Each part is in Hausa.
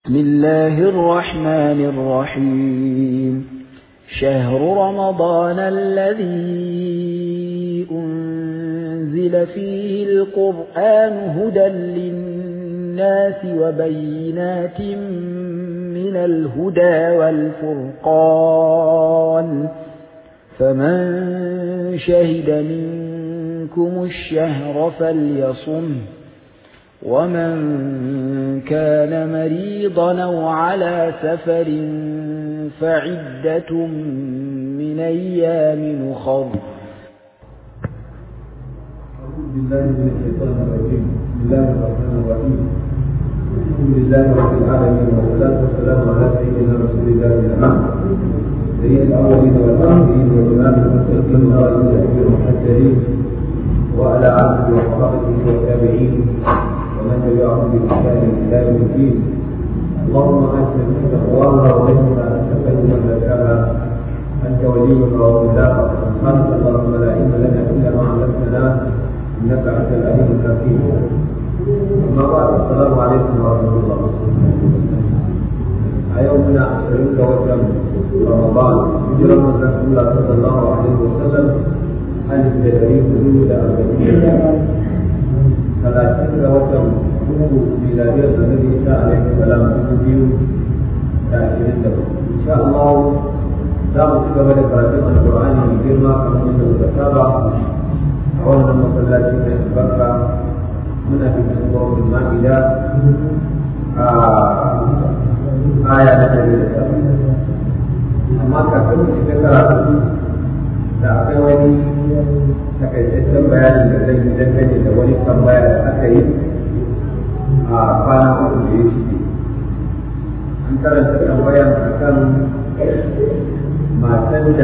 بسم الله الرحمن الرحيم شهر رمضان الذي أنزل فيه القرآن هدى للناس وبينات من الهدى والفرقان فمن شهد منكم الشهر فليصمه ومن كان مريضا أو على سفر فعدة من أيام أخر أعوذ بالله من الشيطان الرجيم بسم الله الرحمن الرحيم الحمد لله رب العالمين والصلاة والسلام على سيدنا رسول الله الأمام سيد الأولين والآخرين وإمام المتقين ورئيس الأمير المحجلين وعلى آله وصحبه والتابعين ومن تبعهم بإحسان إلى يوم الدين اللهم أنت من تقواها ومنها أنت خير من زكاها أنت وليها ومولاها سبحانك اللهم لا علم لنا إلا ما علمتنا إنك أنت العليم الحكيم أما بعد السلام عليكم ورحمة الله يومنا عشرين وجم رمضان هجرة من رسول الله صلى الله عليه وسلم ألف جبريل حدود أربعين ثلاثين وجم ميلادية النبي عيسى عليه السلام تنزيل عشرين إن شاء الله za mu ci gaba da karatun alkur'ani mai girma kamar yadda muka saba a wannan masallaci mai albarka muna cikin suratul ma'ida a aya na ɗari da saba amma kafin mu shiga karatu da akwai wani takaitaccen bayanin da zai yi dangane da wani tambaya da aka yi a kwana uku da ya shige an karanta tambayan akan matan da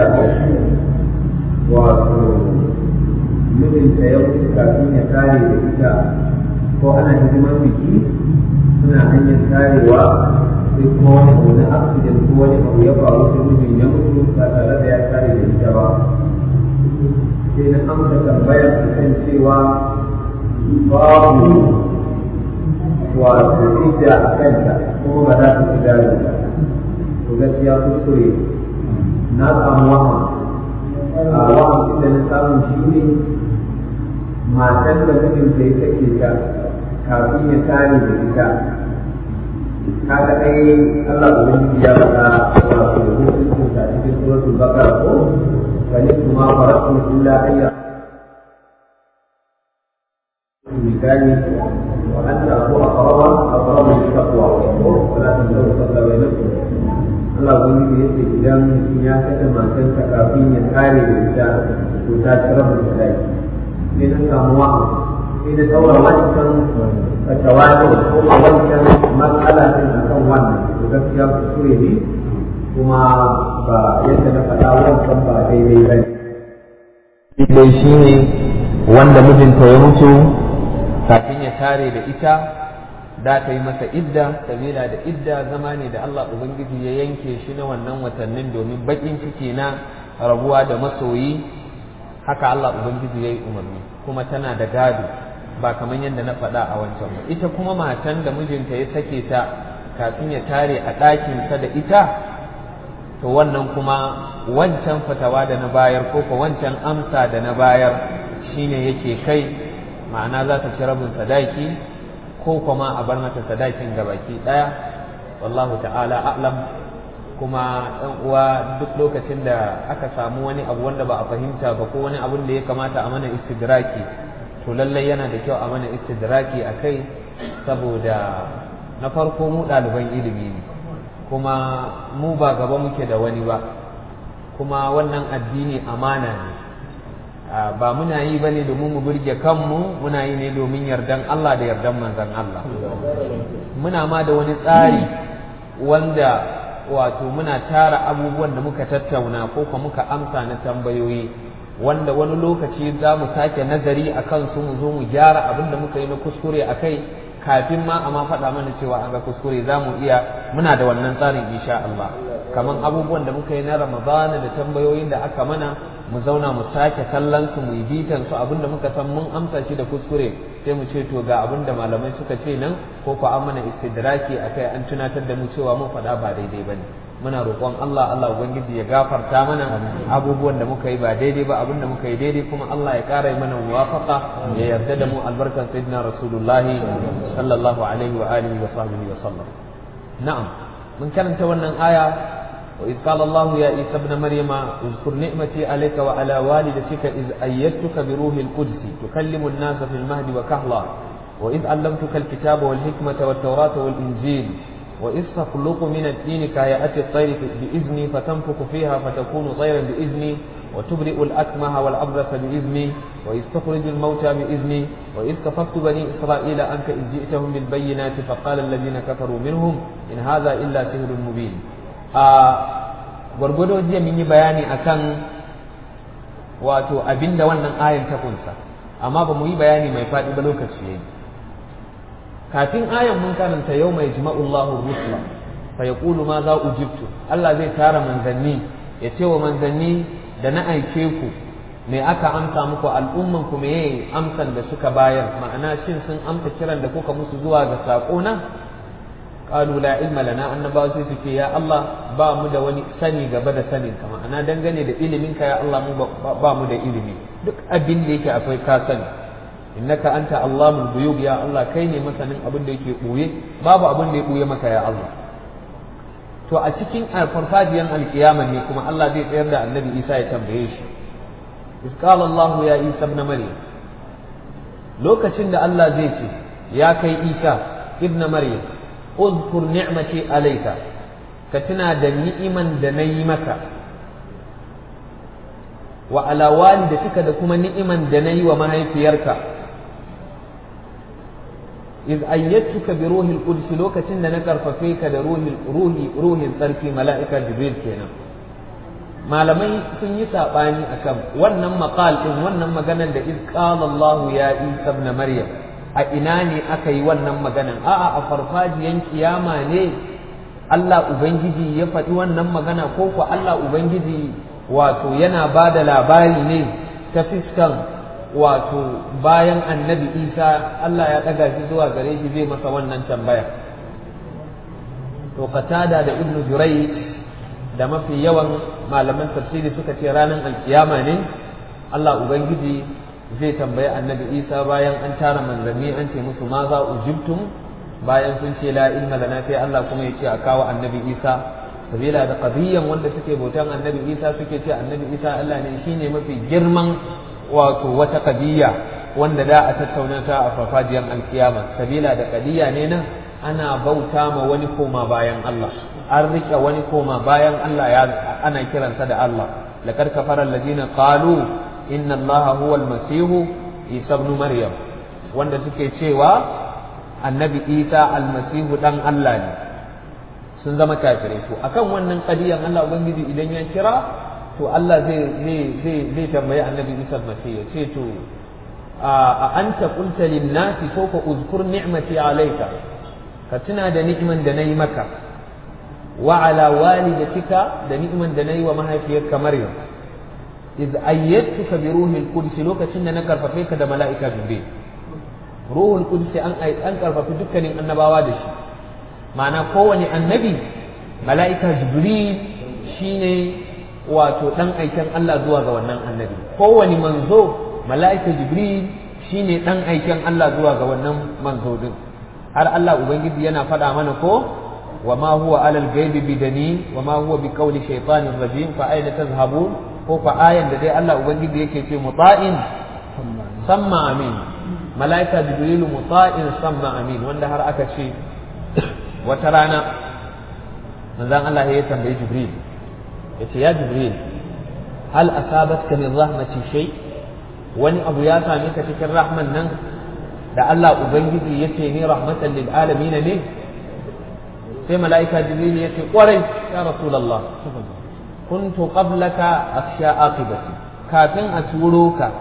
wato mijinta ya wuce kafin ya tare da ita ko ana hidimar biki suna hanyar tarewa sai kuma wani abu na accident ko wani abu ya faru sai mijin ya mutu ba tare da ya tare da ita ba sai na amsa tambayar a kan cewa babu wato ita a kanta kuma ba za ta fi gado ba to gaskiya kuskure na samu wahan a wahan da na samu shi ne matan da mijinta ya sake ta kafin ya tare da ita kaga ai Allah ubangiji ya faɗa wato hukuncin ta cikin suratul baqara ko bani kuma farakun illa ayya misali wa anta aku aqraba aqraba lit-taqwa wa la tansaw fadla bainakum Allah wani da yake idan ya kashe matarsa kafin ya kare da ita to ta ci rabin sadaki sai na samu wa'a sai na daura wancan fatawa ne ko a wancan matsala din a kan wannan to gaskiya kuskure ne kuma ba yadda na faɗa wancan ba daidai ba ne. Dai shi ne wanda mijinta ya mutu kafin ya tare da ita da ta yi masa idda sabila da idda zama ne da Allah Ubangiji ya yanke shi na wannan watannin domin baƙin ciki na rabuwa da masoyi haka Allah Ubangiji ya yi umarni kuma tana da gado ba kamar yadda na faɗa a wancan ba ita kuma matan da mijinta ya sake ta kafin ya tare a ɗakinsa da ita to wannan kuma wancan fatawa da na bayar ko ko wancan amsa da na bayar shine yake kai ma'ana za ta ci rabin sadaki ko kuma a bar mata sadakin gabaki daya wallahu ta'ala a'lam kuma ɗan uwa duk lokacin da aka samu wani abu wanda ba a fahimta ba ko wani abun da ya kamata a mana istidraki to lallai yana da kyau a mana istidraki a kai saboda na farko mu ɗaliban ilimi ne kuma mu ba gaba muke da wani ba kuma wannan addini amana ne ba muna yi ba ne domin mu burge kanmu muna yi ne domin yardan Allah da yardan manzan Allah muna ma da wani tsari wanda wato muna tara abubuwan da muka tattauna ko kuma muka amsa na tambayoyi wanda wani lokaci za mu sake nazari a kansu mu zo mu gyara abin da muka yi na kuskure a kai kafin ma a ma faɗa mana cewa an ga kuskure za mu iya muna da wannan tsarin insha Allah kaman abubuwan da muka yi na Ramadana da tambayoyin da aka mana mu zauna mu sake kallon su mu yi bitan su abinda muka san mun amsa shi da kuskure sai mu ce to ga abinda malamai suka ce nan ko ko an mana istidraki akai an tunatar da mu cewa mun faɗa ba daidai bane muna roƙon Allah Allah ubangiji ya gafarta mana abubuwan da muka yi ba daidai ba abinda muka yi daidai kuma Allah ya ƙara mana muwafaqa ya yarda da mu albarkan sayyidina rasulullahi sallallahu alaihi wa alihi wa sahbihi wa sallam na'am mun karanta wannan aya وإذ قال الله يا عيسى ابن مريم اذكر نعمتي عليك وعلى والدتك إذ أيدتك بروح القدس تكلم الناس في المهد وكهلا وإذ علمتك الكتاب والحكمة والتوراة والإنجيل وإذ تخلق من الدين كهيئة الطير بإذني فتنفخ فيها فتكون طيرا بإذني وتبرئ الأكمه والأبرص بإذني وإذ تخرج الموتى بإذني وإذ كففت بني إسرائيل عنك إذ جئتهم بالبينات فقال الذين كفروا منهم إن هذا إلا سحر مبين a gwargwado jiya mun yi bayani akan wato abinda wannan ayan ta kunsa amma ba mu yi bayani mai faɗi ba lokaci yayi kafin ayan mun karanta yau mai jima'ullahu rusula fa yaqulu ma za ujibtu Allah zai tara manzanni ya ce wa manzanni da na aike ku me aka amsa muku al'umman ku me amsan da suka bayar ma'ana shin sun amsa kiran da kuka musu zuwa ga sako na qalu la ilma lana annabawa sai suke ya Allah ba mu da wani sani gaba da sanin ka ma'ana dangane da ilimin ka ya Allah mu ba mu da ilimi duk abin da yake akwai ka sani innaka anta allamul ghuyub ya Allah kai ne masanin abin da yake buye babu abin da ya buye maka ya Allah to a cikin farfajiyan alkiyama ne kuma Allah zai tsayar da annabi Isa ya tambaye shi إذ قال الله يا عيسى ابن مريم لوكاشن ده الله زي ce ya kai Isa ibn Maryam اذكر نعمتي عليك كتنا da ni'iman da nayi maka wa ala walidatika da kuma ni'iman da nayi wa mahaifiyarka iz ayyatuka bi ruhil quds lokacin da na karfafe ka da ruhil ruhi ruhin sarki mala'ika jibril kenan malamai sun yi saɓani akan wannan maqal din wannan maganar da iz qala Allah ya Isa ibn Maryam a ina ne aka yi wannan maganar a'a a farfajiyan kiyama ne Allah ubangiji ya faɗi wannan magana ko ko Allah ubangiji wato yana ba da labari ne ta fiskan wato bayan annabi Isa Allah ya ɗaga shi zuwa gare shi zai masa wannan tambaya to qatada da ibnu Jurayj da mafi yawan malaman tafsiri suka ce ranar alkiyama ne Allah Ubangiji zai tambayi annabi Isa bayan an tara manzanni an ce musu ma za ujibtum bayan sun ce la ilma lana sai Allah kuma ya ce a kawo annabi Isa sabila da qadiyyan wanda suke bautan annabi Isa suke ce annabi Isa Allah ne shine mafi girman wato wata qadiyya wanda da a tattauna ta a farfajiyan alkiyama sabila da qadiyya ne nan ana bauta ma wani koma bayan Allah an rike wani koma bayan Allah ya ana kiransa da Allah laqad kafara alladhina qalu inna allaha huwa almasih isa ibn maryam wanda suke cewa annabi isa almasihu dan Allah ne sun zama kafirai to akan wannan kadiyan Allah ubangiji idan ya kira to Allah zai zai zai zai tambayi annabi isa almasih ya ce to a anta qulta lin nasi ko ka uzkur ni'mati alayka ka tuna da ni'man da nayi maka وعلى والدتك دنيما دني وما هي فيك مريم إذ أيدتك بروح القدس لوك سنة نكر فيك دا ملائكة جبريل روح القدس أن أنكر في دكان النبا وادش معنى كوني النبي ملائكة جبريل شيني wato dan aiken Allah zuwa ga wannan annabi kowane manzo mala'ika jibril shine dan aiken Allah zuwa ga wannan manzo din har Allah ubangiji yana faɗa mana ko وما هو على الغيب بدني وما هو بقول شيطان رجيم فأين تذهبون هو فآية الذي الله أبنجد يكي في مطاع سمى أمين ملائكة جبريل مطاع سمى أمين وان دهر أكا شيء وترانا من ذا الله يتم جبريل يتي يا جبريل هل أصابتك من رحمة شيء wani abu ya same ka cikin rahman nan da Allah Ubangiji ya ce ni rahmatan lil alamin ne sai mala'ika jibril ya ce kwarai ya rasulallah kuntu qablaka akhsha aqibati kafin a turo ka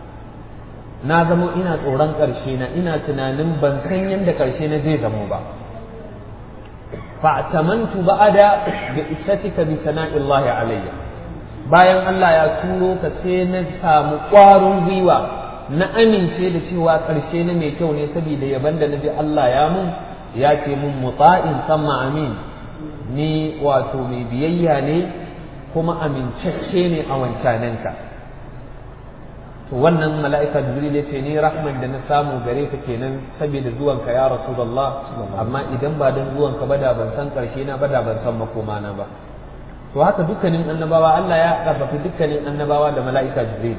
na zamo ina tsoron ƙarshe na ina tunanin ban san yadda ƙarshe na zai zamo ba fa'tamantu ba'da bi isatika bi sana'illahi alayya bayan Allah ya turo ka sai na samu ƙwarin gwiwa na amince da cewa ƙarshe na mai kyau ne saboda yaban da naji Allah ya mun ya ce mun muta'in samma amin ni wato mai biyayya ne kuma amincacce ne a wancananka to wannan mala'ika jibril ya ce ni rahman da na samu gare ka kenan saboda zuwanka ya rasulullah amma idan ba don zuwanka ba da ban san ƙarshe na ba da ban san makoma na ba to haka dukkanin annabawa Allah ya karfafi dukkanin annabawa da mala'ika jibril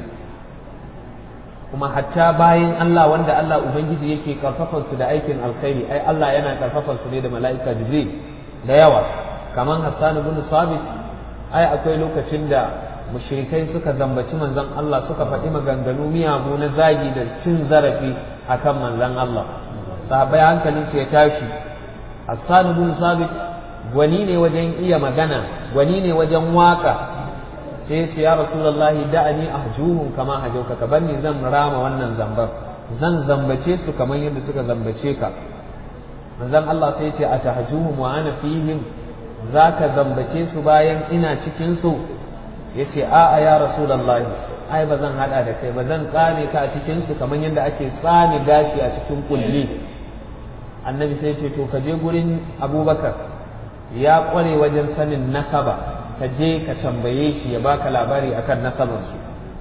kuma hatta bayan Allah wanda Allah ubangiji yake karfafan su da aikin alkhairi ai Allah yana karfafan su ne da mala'ika jibril da yawa kaman Hassan ibn Sabit ai akwai lokacin da mushrikai suka zambaci manzon Allah suka faɗi maganganu miyagu na zagi da cin zarafi akan manzon Allah sahabbai hankalin su ya tashi Hassan ibn Sabit gwani ne wajen iya magana gwani ne wajen waka sai ce ya rasulullahi da'ani ahjuhum kama hajauka ka banni zan rama wannan zambar zan zambace su kamar yadda suka zambace ka manzon Allah sai ce atahjuhum wa ana fihim zaka zambace su bayan ina cikin su yace a'a ya rasulullahi ai ba zan hada da kai ba zan tsame ka a cikin su kamar yadda ake tsame gashi a cikin kulli annabi sai ce to ka je gurin abubakar ya kware wajen sanin nasaba ka je ka tambaye shi ya baka labari akan nasabansu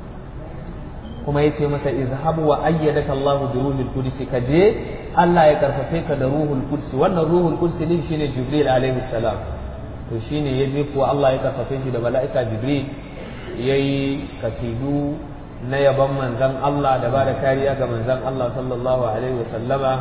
kuma ya ce masa izhabu wa ayyadaka Allah bi ruhul qudus ka je Allah ya karfafe ka da ruhul qudus wannan ruhul qudus din shine Jibril alaihi salam to shine ya je kuwa Allah ya karfafe shi da mala'ika Jibril yayi kasidu na yaban manzon Allah da bada kariya ga manzon Allah sallallahu alaihi wa sallama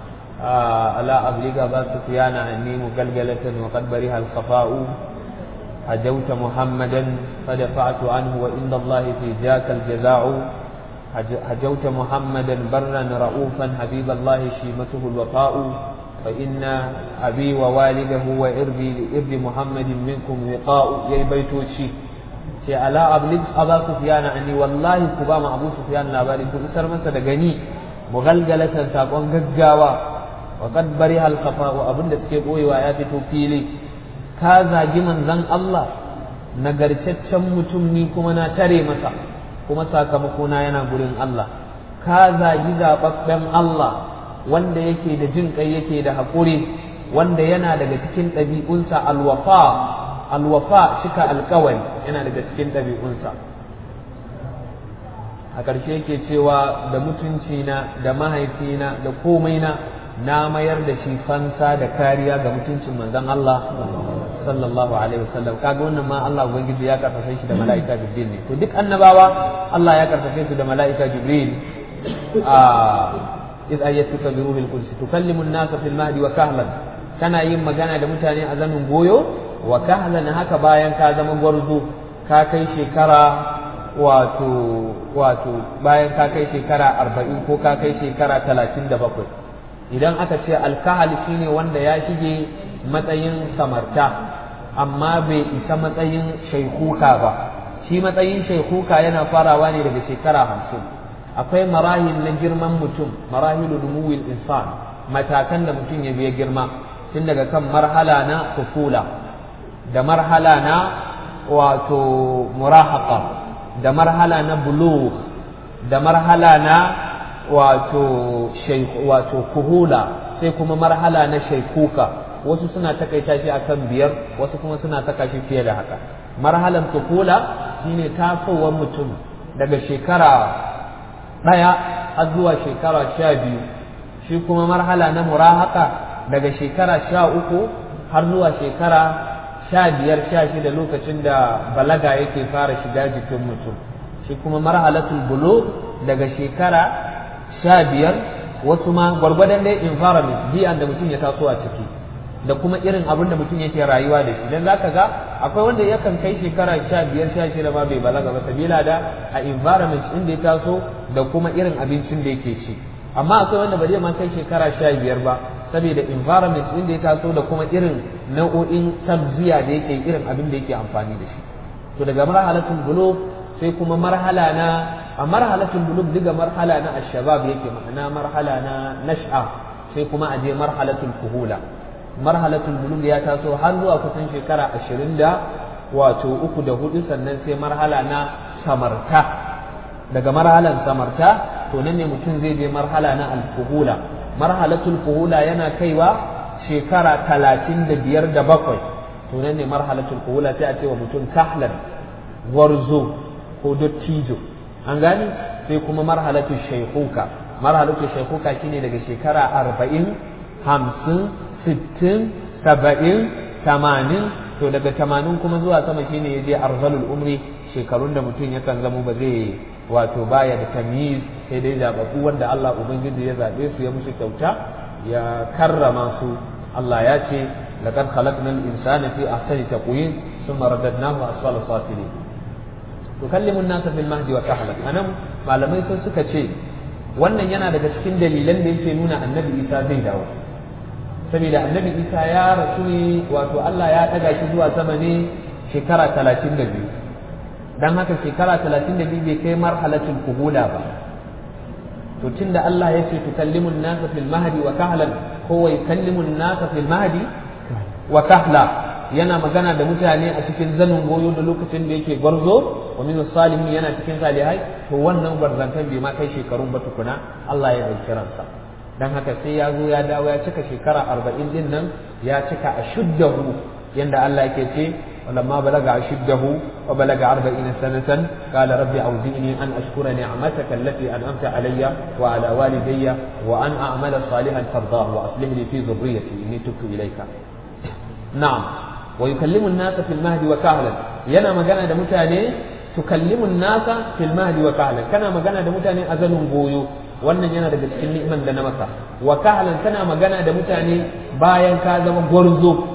ala abliga ba sufyana anni mugalgalatan wa qad bariha al-khafa'u هجوت محمدا فدفعت عنه وإن الله في ذاك الجزاء هجوت محمدا برا رؤوفا حبيب الله شيمته الوفاء فإن أبي ووالده وإربي لإرب محمد منكم وقاء يا بيتوشي ce ala ablig aba sufyan anni wallahi ku ba mu abu sufyan labari ku isar masa da gani mughalgalatan sakon gaggawa wa qad bariha al wa abinda suke boyewa ya fito fili ka zagi manzon Allah nagarcaccen mutum ni kuma na tare masa kuma sakamakona yana gurin Allah ka zagi zababben Allah wanda yake da jin kai yake da haƙuri wanda yana daga cikin ɗabi'unsa alwafa alwafa shika alkawari yana daga cikin ɗabi'unsa a ƙarshe yake cewa da mutuncina da mahaifina da komai na na mayar da shi fansa da kariya ga mutuncin manzon Allah sallallahu alaihi wasallam kaga wannan ma Allah ubangiji ya karfafe shi da mala'ika jibril ne to duk annabawa Allah ya karfafe su da mala'ika jibril a iz ayyatuka bi ruhil quds tukallimu an-nasa fil mahdi wa kahlan kana yin magana da mutane a zanin goyo wa kahlan haka bayan ka zama gwarzo ka kai shekara wato wato bayan ka kai shekara arba'in ko ka kai shekara talatin da bakwai idan aka ce alkahal shine wanda ya shige matsayin samarta amma bai isa matsayin shaikuka ba shi matsayin shaikuka yana farawa ne daga shekara hamsin akwai marahil na girman mutum marahilu numuwil insan matakan da mutum ya biya girma tun daga kan marhala na kufula da marhala na wato murahaka da marhala na bulugh da marhala na wato wato kuhula sai kuma marhala na shaikuka wasu suna takaita shi akan biyar wasu kuma suna taka shi fiye da haka marhalan kuhula shine tasowar mutum daga shekara ɗaya har zuwa shekara sha biyu shi kuma marhala na murahaka daga shekara sha uku har zuwa shekara sha biyar sha shida lokacin da balaga yake fara shiga jikin mutum shi kuma marhalatul bulu daga shekara sha biyar wasu ma gwargwadon dai environment biyan da mutum ya taso a ciki da kuma irin abin da mutum yake rayuwa da shi dan zaka ga akwai wanda yakan kai shekara sha biyar sha shida ma bai balaga ba sabila da a environment inda ya taso da kuma irin abincin da yake ci amma akwai wanda ba zai ma kai shekara sha biyar ba saboda environment inda ya taso da kuma irin nau'o'in tabziya da yake irin abin da yake amfani da shi to daga marhalatul bulugh sai kuma marhala na a marhalatul bulugh daga marhala na ashabab yake ma'ana marhala na nash'a sai kuma aje marhalatul kuhula marhalatul bulug ya taso har zuwa kusan shekara ashirin da wato uku da hudu sannan sai marhala na samarta daga marhalan samarta to nan ne mutum zai je marhala na alfuhula marhalatul fuhula yana kaiwa shekara talatin da biyar da bakwai to nan ne marhalatul fuhula sai a ce wa mutum kahlan warzo ko dottijo an gani sai kuma marhalatul shaikuka marhalatul shaikuka shine daga shekara arba'in hamsin sittin saba'in tamanin to daga tamanin kuma zuwa sama shine ya je arzalul umri shekarun da mutum yakan zamo ba zai wato baya da tamyiz sai dai zababu wanda Allah ubangiji ya zabe su ya musu kyauta ya karrama su Allah ya ce laqad khalaqnal insana fi ahsani taqwim thumma radadnahu asfala safilin tukallimu an-nasa fil mahdi wa kahlan anan malamai sun suka ce wannan yana daga cikin dalilan da yake nuna annabi Isa zai dawo saboda annabi Isa ya rasu ne wato Allah ya daga shi zuwa sama ne shekara 32 dan haka shekara talatin da biyu bai kai marhalatul kuhula ba to tunda Allah ya ce tukallimun nasa fil mahdi wa kahlan ko wai kallimun nasa fil mahdi wa kahla yana magana da mutane a cikin zanin goyo da lokacin da yake gwarzo wa min salihin yana cikin salihai to wannan gwarzantan bai ma kai shekarun ba tukuna Allah ya dauki ransa dan haka sai ya zo ya dawo ya cika shekara arba'in din nan ya cika a shuddahu yanda Allah yake ce ولما بلغ أشده وبلغ أربعين سنة قال ربي أوزعني أن أشكر نعمتك التي أنعمت علي وعلى والدي وأن أعمل صالحا ترضاه وأصلح لي في ذريتي إني تبت إليك نعم ويكلم الناس في المهد وكهلا ينا مجانا دمتاني تكلم الناس في المهد وكهلا كان مجانا دمتاني أزل بويو wannan yana daga cikin ni'iman da na maka wa kahlan kana magana da mutane bayan ka zama gwarzo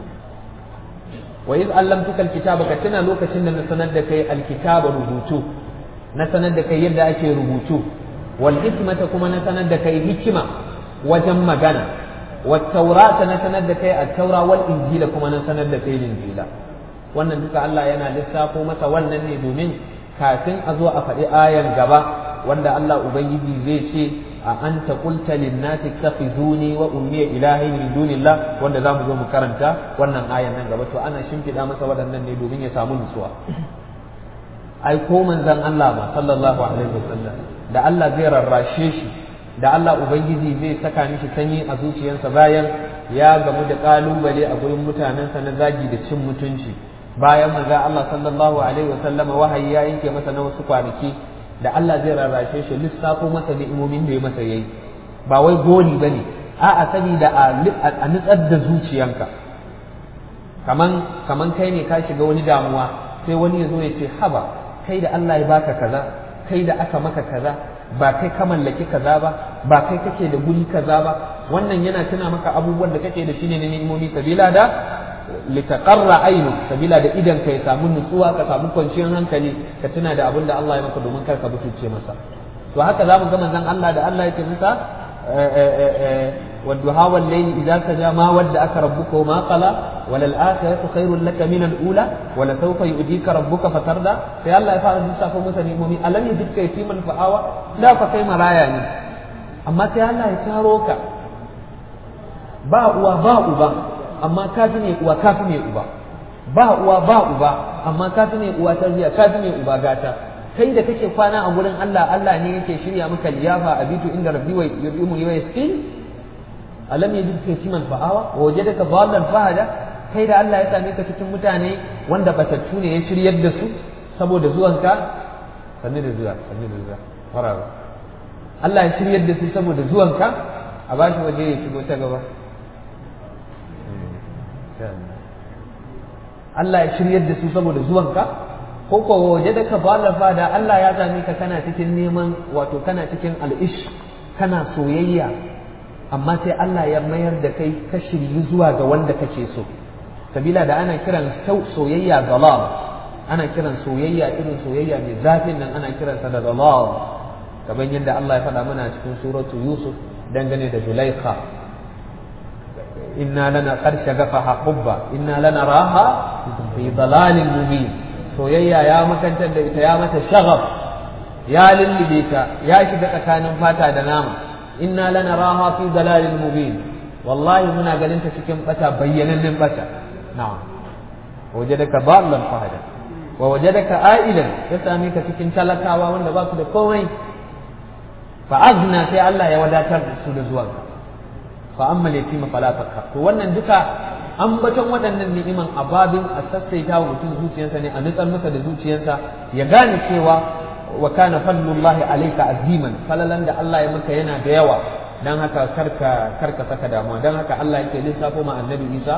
wa iz allamtuka alkitaba ka tuna lokacin da na sanar da kai alkitaba rubutu na sanar da kai yadda ake rubutu wal hikmata kuma na sanar da kai hikima wajen magana wat taurata na sanar da kai at-taura wal injila kuma na sanar da kai injila wannan duka Allah yana lissafo masa wannan ne domin kafin a zo a faɗi ayan gaba wanda Allah ubangiji zai ce a anta qulta lin-nasi ittakhizuni wa ummi ilahin min dunillah wanda zamu zo mu karanta wannan ayan nan gaba to ana shimfida masa waɗannan ne domin ya samu nutsuwa ai ko manzon Allah ma sallallahu alaihi wasallam da Allah zai rarrashe shi da Allah ubangiji zai saka mishi sanyi a zuciyarsa bayan ya gamu da kalubale a gurin mutanensa na zagi da cin mutunci bayan manzon Allah sallallahu alaihi wasallam wahayi ya yanke masa na wasu kwanaki da Allah zai rarrashe shi lissafo masa ni'imomin da ya masa yayi ba wai goli bane a'a saboda a nutsar da zuciyanka kaman kaman kai ne ka shiga wani damuwa sai wani ya zo ya ce haba kai da Allah ya baka kaza kai da aka maka kaza ba kai ka mallaki kaza ba ba kai kake da guri kaza ba wannan yana tuna maka abubuwan da kake da shi ne na ni'imomi sabila da litaqarra ainu sabila da idan ka ya samu nutsuwa ka samu kwanciyar hankali ka tuna da abin da Allah ya maka domin kar ka butulce masa to haka zamu ga manzon Allah da Allah yake masa والضحى والليل إذا سجى ما ودعك ربك وما قلى وللآخرة خير لك من الأولى ولسوف يؤتيك ربك فترضى sai Allah ya fara lissafo masa ni'imomi alam yajidka yatiman fa'awa da fa kai maraya ne amma sai Allah ya taro ka ba uwa ba uba amma ka fi ne uwa ka fi ne uba ba uwa ba uba amma ka fi ne uwa tarbiya ka fi ne uba gata kai da kake kwana a gurin Allah Allah ne yake shirya maka liyafa abitu inda rabbi wa yu'imu wa yasqin alam yajidka yatiman fa'awa wa wajadaka dhallan fahada kai da Allah ya same ka cikin mutane wanda batattu ne ya shiryar da su saboda zuwanka sanni da zuwa sanni da zuwa farara Allah ya shiryar da su saboda zuwanka a bashi waje ya shigo ta gaba Allah ya shiryar da su saboda zuwanka ko ko waje da ka bala fada Allah ya same ka kana cikin neman wato kana cikin al'ish kana soyayya amma sai Allah ya mayar da kai ka shiryu zuwa ga wanda kake so sabila da ana kiran soyayya dalal ana kiran soyayya irin soyayya mai zafin nan ana kiransa da dalal kamar yadda Allah ya faɗa mana cikin suratu Yusuf dangane da Zulaikha inna lana qad shagafaha hubba inna lana raha fi dalalin mubin soyayya ya makantar da ita ya mata shagaf ya lullube ta ya shiga tsakanin fata da nama inna lana raha fi dalalin mubin wallahi muna ganin ta cikin bata bayyanannen bata na'am wajadaka dallan fahada wa wajadaka a'ilan ya same ka cikin talakawa wanda ba su da komai fa azna sai Allah ya wadatar da su da zuwa fa amma yatima fala fakka to wannan duka ambaton waɗannan ni'iman ababin a sassaita wa mutum zuciyarsa ne a nutsar masa da zuciyarsa ya gane cewa wa kana fadlullahi alayka aziman falalan da Allah ya maka yana da yawa dan haka karka karka saka damuwa dan haka Allah yake lissafo ma annabi Isa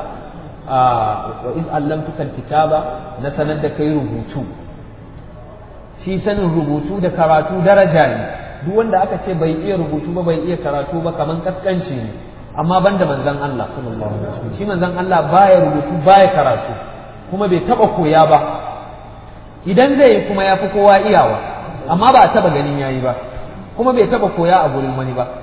wa iz allamtuka alkitaba na sanar da kai rubutu shi sanin rubutu da karatu daraja ne duk wanda aka ce bai iya rubutu ba bai iya karatu ba kaman kaskanci ne amma banda manzon Allah sallallahu alaihi wasallam shi manzon Allah baya rubutu baya karatu kuma bai taba koya ba idan zai yi kuma ya fi kowa iyawa amma ba a taba ganin yayi ba kuma bai taba koya a gurin wani ba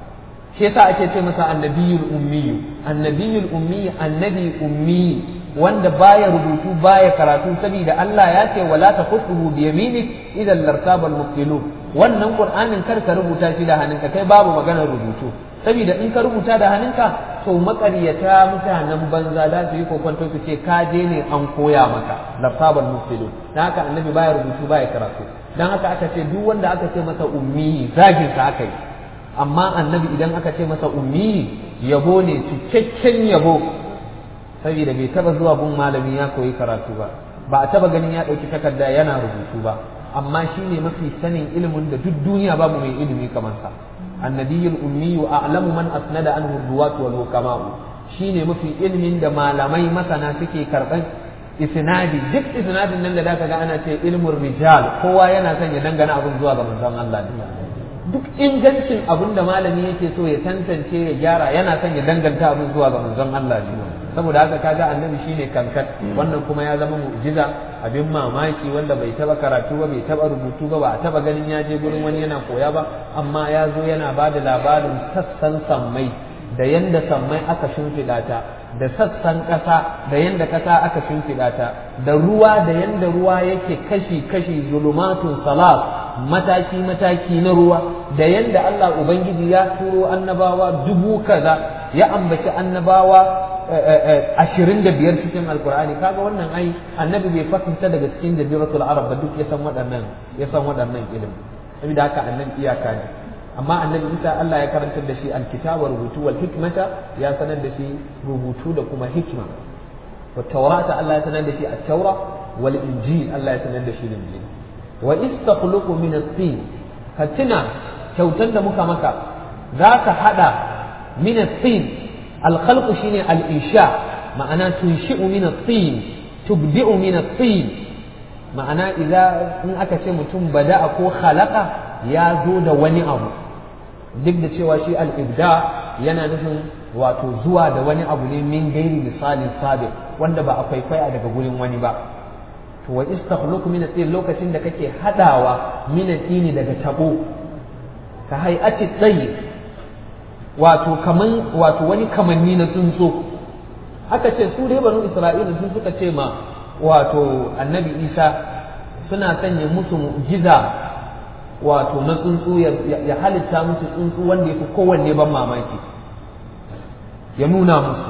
shi yasa ake ce masa annabiyul ummiyu annabiyul ummi annabi ummi wanda baya rubutu baya karatu saboda Allah ya ce wala taqutuhu bi yaminik idan lartabal mubtilun wannan qur'anin kar ka rubuta shi da hannunka kai babu maganar rubutu saboda in ka rubuta da hannunka to makaryata mutanen banza da su yi kokonto su ce ka je ne an koya maka lartabal mubtilun dan haka annabi baya rubutu baya karatu dan haka aka ce duk wanda aka ce masa ummi zagin sa aka yi amma annabi idan aka ce masa ummi yabo ne cikakken yabo saboda bai taba zuwa gun malami ya koyi karatu ba ba a taba ganin ya ɗauki takarda yana rubutu ba amma shi ne mafi sanin ilimin da duk duniya babu mai ilimi kamar sa annabiyul ummi wa a'lamu man asnada anhu ruwatu wal hukama'u shine mafi ilimin da malamai masana suke karban isnadi duk isnadin nan da zaka ga ana ce ilmul rijal kowa yana son ya dangana abin zuwa ga manzon Allah ne duk ingancin abin da malami yake so ya tantance ya gyara yana son ya danganta abin zuwa ga manzon Allah ne saboda haka kaga annabi shine kankan wannan kuma ya zama mu'jiza abin mamaki wanda bai taba karatu ba bai taba rubutu ba ba a taba ganin ya je gurin wani yana koya ba amma ya zo yana ba da labarin sassan sammai da yanda sammai aka shimfiɗa ta da sassan ƙasa da yanda ƙasa aka shimfiɗa ta da ruwa da yanda ruwa yake kashi kashi zulumatun salat mataki mataki na ruwa da yanda Allah ubangiji ya turo annabawa dubu kaza ya ambaci annabawa ashirin da biyar cikin alkur'ani kaga wannan ai annabi bai fahimta daga cikin jaziratul arab ba duk ya san waɗannan ya san waɗannan ilimi saboda haka annabi iyaka ne amma annabi isa Allah ya karantar da shi alkitaba rubutu wal hikmata ya sanar da shi rubutu da kuma hikma wa taurata Allah ya sanar da shi at-taura wal injil Allah ya sanar da shi injil wa istakhluqu min at-tin ka tuna kyautar da muka maka za ka hada min at-tin الخلق شيني الإنشاء معناه تنشئ من الطين تبدئ من الطين معناه إذا إن أكا mutum بدأ ko خلق ya zo da wani abu duk da cewa shi al'ibda yana nufin wato zuwa da wani abu ne min gairi misalin sabi wanda ba a kwaikwaya daga gurin wani ba to wa istakhluqu min at lokacin da kake hadawa min at daga tabo ka hay'ati tsayi wato kaman wato wani kamanni na tsuntsu aka ce su dai banu isra'ila sun suka ce ma wato annabi isa suna sanya musu mu'jiza wato na tsuntsu ya halitta musu tsuntsu wanda ya fi kowanne ban mamaki ya nuna musu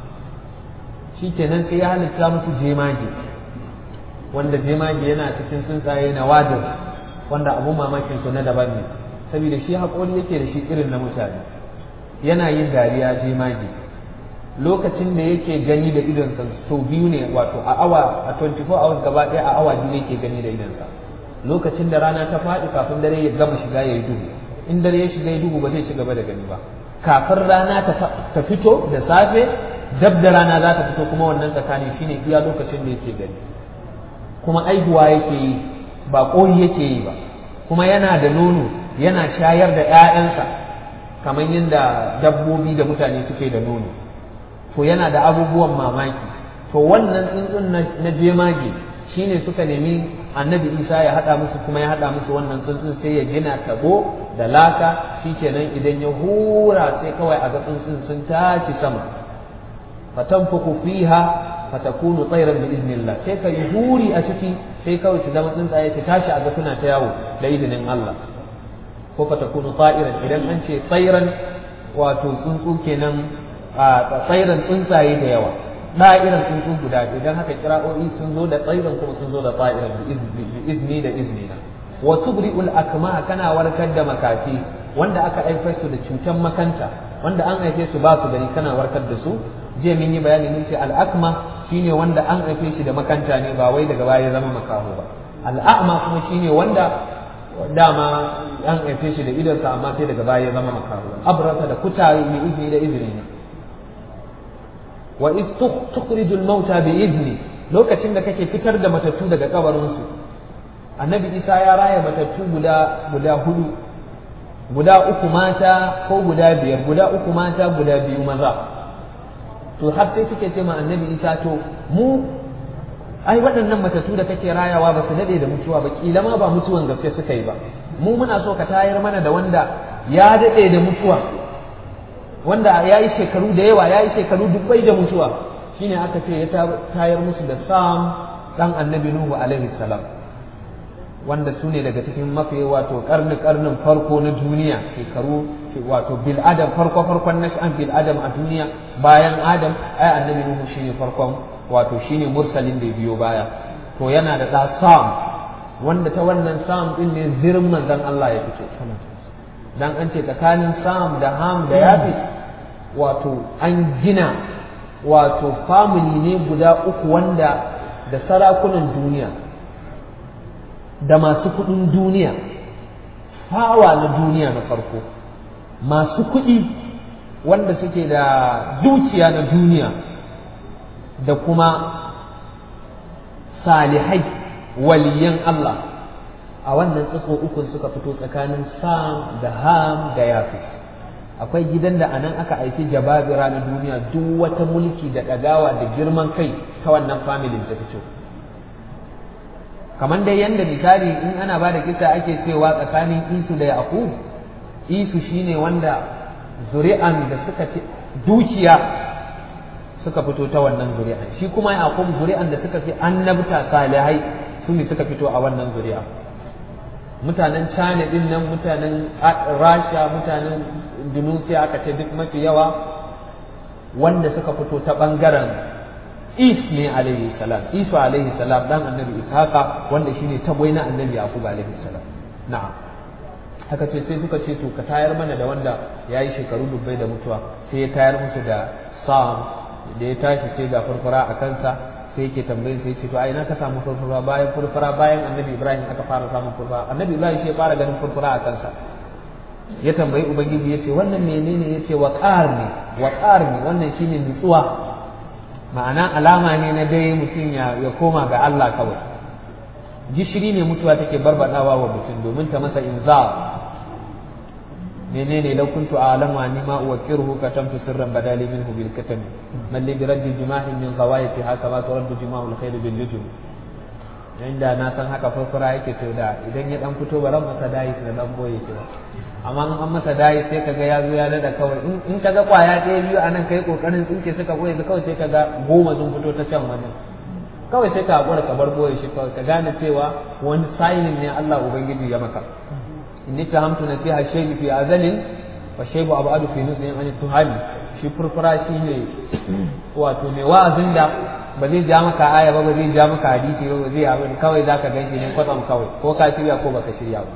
shi kenan sai ya halitta musu jemage wanda jemage yana cikin tsuntsaye na wadin wanda abun mamakin su na daban ne saboda shi haƙori yake da shi irin na mutane yana yin dariya jemage lokacin da yake gani da idonsa sau biyu ne wato a awa a 24 hours gaba ɗaya a awa biyu yake gani da idonsa lokacin da rana ta faɗi kafin dare ya gama shiga ya yi duhu in dare ya shiga ya duhu ba zai ci gaba da gani ba kafin rana ta fito da safe dab da rana za ta fito kuma wannan tsakani shine iya lokacin da yake gani kuma aihuwa yake yi ba ƙoyi yake yi ba kuma yana da nono yana shayar da 'ya'yansa kamar yadda dabbobi da mutane suke da nono to yana da abubuwan mamaki to wannan tsuntsun na jemage shine suka nemi annabi isa ya haɗa musu kuma ya haɗa musu wannan tsuntsun sai ya gina tabo da laka shikenan idan ya hura sai kawai a ga tsuntsun sun tashi sama fatanfuku fiha fatakunu tsairan bi iznillah sai ka yi huri a ciki sai kawai su zama tsuntsaye su tashi a ga suna ta yawo da izinin Allah ko fatakunu tsa'iran idan an ce tsairan wato tsuntsu kenan tsairan tsuntsaye da yawa da'iran tsuntsu guda biyu don haka kira'o'i sun zo da tsairan kuma sun zo da tsa'iran bi izni da izni na wa tubri'ul akma kana warkar da makafi wanda aka haifar su da cutar makanta wanda an haife su ba su gani kana warkar da su jiya mun yi bayani mun ce al'akma shine wanda an haife shi da makanta ne ba wai daga baya ya zama makaho ba al'a'ma kuma shine wanda dama an haife shi da idonsa amma sai daga baya ya zama makaho abrata da kutaye mai izini da izini ne wa iz tukhrijul mauta bi izni lokacin da kake fitar da matattu daga kabarinsu annabi isa ya raya matattu guda guda hudu guda uku mata ko guda biyar guda uku mata guda biyu maza to har sai suke ce ma annabi isa to mu ai waɗannan matattu da kake rayawa ba su daɗe da mutuwa ba kila ma ba mutuwan gaske suka yi ba mu muna so ka tayar mana da wanda ya daɗe da mutuwa wanda ya yi shekaru da yawa ya yi shekaru dubbai da mutuwa shine aka ce ya tayar musu da sam dan annabi nuhu alaihi salam wanda su ne daga cikin mafi wato karni karnin farko na duniya shekaru wato bil adam farko farkon nash'an bil adam a duniya bayan adam ai annabi nuhu shine farkon wato shine mursalin da biyo baya to yana da da sam wanda ta wannan sam din ne zirin manzon Allah ya fito dan an ce tsakanin sam da ham da yafis wato an gina wato family ne guda uku wanda da sarakunan duniya da masu kuɗin duniya fawa na duniya na farko masu kuɗi wanda suke da dukiya na duniya da kuma salihai waliyan Allah a wannan tsatso ukun suka fito tsakanin sam da ham da yafis akwai gidan da anan aka aiki jababira na duniya duk wata mulki da ɗagawa da girman kai ta wannan familin ta fito kamar dai yanda misali in ana ba da kisa ake cewa tsakanin isu da yaqub isu shine wanda zuri'an da suka fi dukiya suka fito ta wannan zuri'an shi kuma yaqub zuri'an da suka fi annabta salihai su ne suka fito a wannan zuri'a mutanen china din nan mutanen rasha mutanen indonesia aka ce duk mafi yawa wanda suka fito ta bangaren is ne alaihi salam isu alaihi salam dan annabi ishaqa wanda shine tagwai na annabi yaqub alaihi salam na'am haka ce sai suka ce to ka tayar mana da wanda yayi shekaru dubbai da mutuwa sai ya tayar musu da sam da ya tashi sai ga furfura a kansa sai yake tambayin sai ce to ai na ka samu furfura bayan furfura bayan annabi ibrahim aka fara samun furfura annabi ibrahim shi ya fara ganin furfura a kansa ya tambayi ubangiji ya ce wannan menene ya ce waqar ne waqar ne wannan shine nutsuwa ma'ana alama ne na dai mutum ya koma ga Allah kawai gishiri ne mutuwa take barbadawa wa mutum domin ta masa inza menene law kuntu a'lamu anni ma uwakkiruhu katamtu sirran badali minhu bil katam man li bi raddi jimahin min ghawayati haka ma turaddu jima'ul khayr bil nujum inda na san haka farfara yake to da idan ya dan fito baran masa dai da dan boye shi ba amma in an masa dai sai kaga ya zo ya dada kawai in kaga kwaya ɗaya biyu anan kai kokarin tsinke suka boye kawai sai kaga goma sun fito ta can wani kawai sai ka hakura ka bar boye shi kawai ka gane cewa wani sayin ne Allah ubangiji ya maka inni fahamtu nasiha shaybi fi azalin wa shaybu abadu fi nusin an tuhami shi furfura shi ne wato mai wa'azin da ba zai ja maka aya ba ba zai ja maka hadisi ba ba zai abin kawai zaka ganshi ne kwatsam kawai ko ka shirya ko baka shirya ba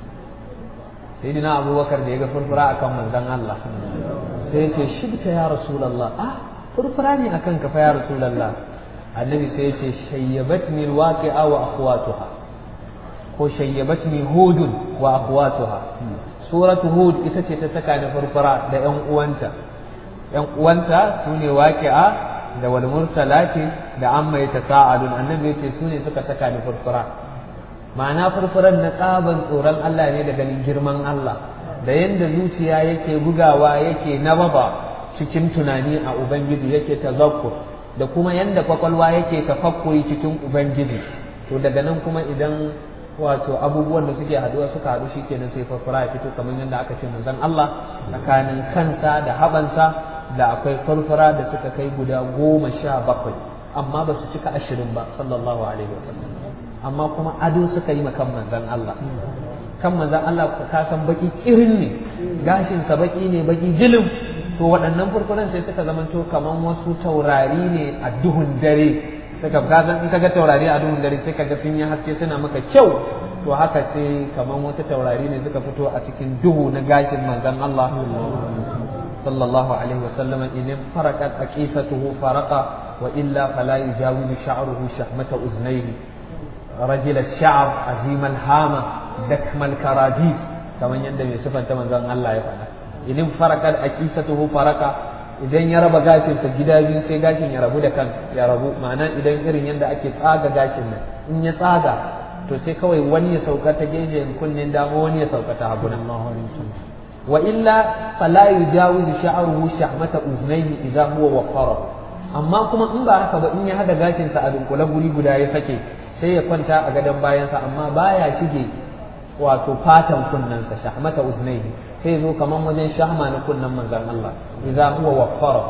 sai dina abubakar da ya ga furfura akan manzon Allah sai ya ce shibta ya rasulullah ah furfura ne akan ka fa ya rasulullah annabi sai ya ce shayyabatni alwaqi'a wa akhwatuha ko shayyabatni hudun wa akhwatuha suratu hud ita ce ta saka ni furfura da yan uwanta yan uwanta sune waqi'a da wal mursalati da amma yatasaalun annabi yace sune suka saka ni furfura ma'ana furfuran na tsaban tsoron Allah ne da ganin girman Allah da yanda zuciya yake bugawa yake nababa cikin tunani a ubangiji yake tazakkur da kuma yanda kwakwalwa yake tafakkuri cikin ubangiji to daga nan kuma idan wato abubuwan da suke haduwa suka haɗu shi kenan sai farfara ya fito kamar yadda aka ce manzon Allah tsakanin kansa da habansa da akwai farfara da suka kai guda goma sha bakwai amma ba su cika ashirin ba sallallahu alaihi wasallam amma kuma ado suka yi kan manzon Allah kan manzon Allah ka san baki kirin ne gashinsa baki ne baki jilim to waɗannan furfuran sai suka zamanto kaman wasu taurari ne a duhun dare suka gazan in kaga taurari a duhun dare sai kaga sun yi haske suna maka kyau to haka sai kaman wasu taurari ne suka fito a cikin duhu na gashin manzon Allah sallallahu alaihi wa sallama in faraqat aqifatuhu faraqa wa illa fala yujawizu sha'ruhu shahmata uznayhi rajul ash-sha'r azim al-hama dakm al-karadis kaman yadda mai sifanta manzon Allah ya faɗa in faraqat aqifatuhu faraqa idan ya raba gashinsa gida biyu sai gashin ya rabu da kan ya rabu ma'ana idan irin yadda ake tsaga gashin nan in ya tsaga to sai kawai wani ya sauka ta gefen kunnen dama wani ya sauka ta hagu wa illa fala yujawizu sha'ruhu shahmata uznayhi idza huwa waffara amma kuma in ba haka ba in ya hada gashinsa a dunkule guri guda ya sake sai ya kwanta a gadon bayansa amma baya shige wato fatan kunnensa shahmata uznayhi sai zo kaman wajen shahma na kunnen manzon Allah idza huwa waffara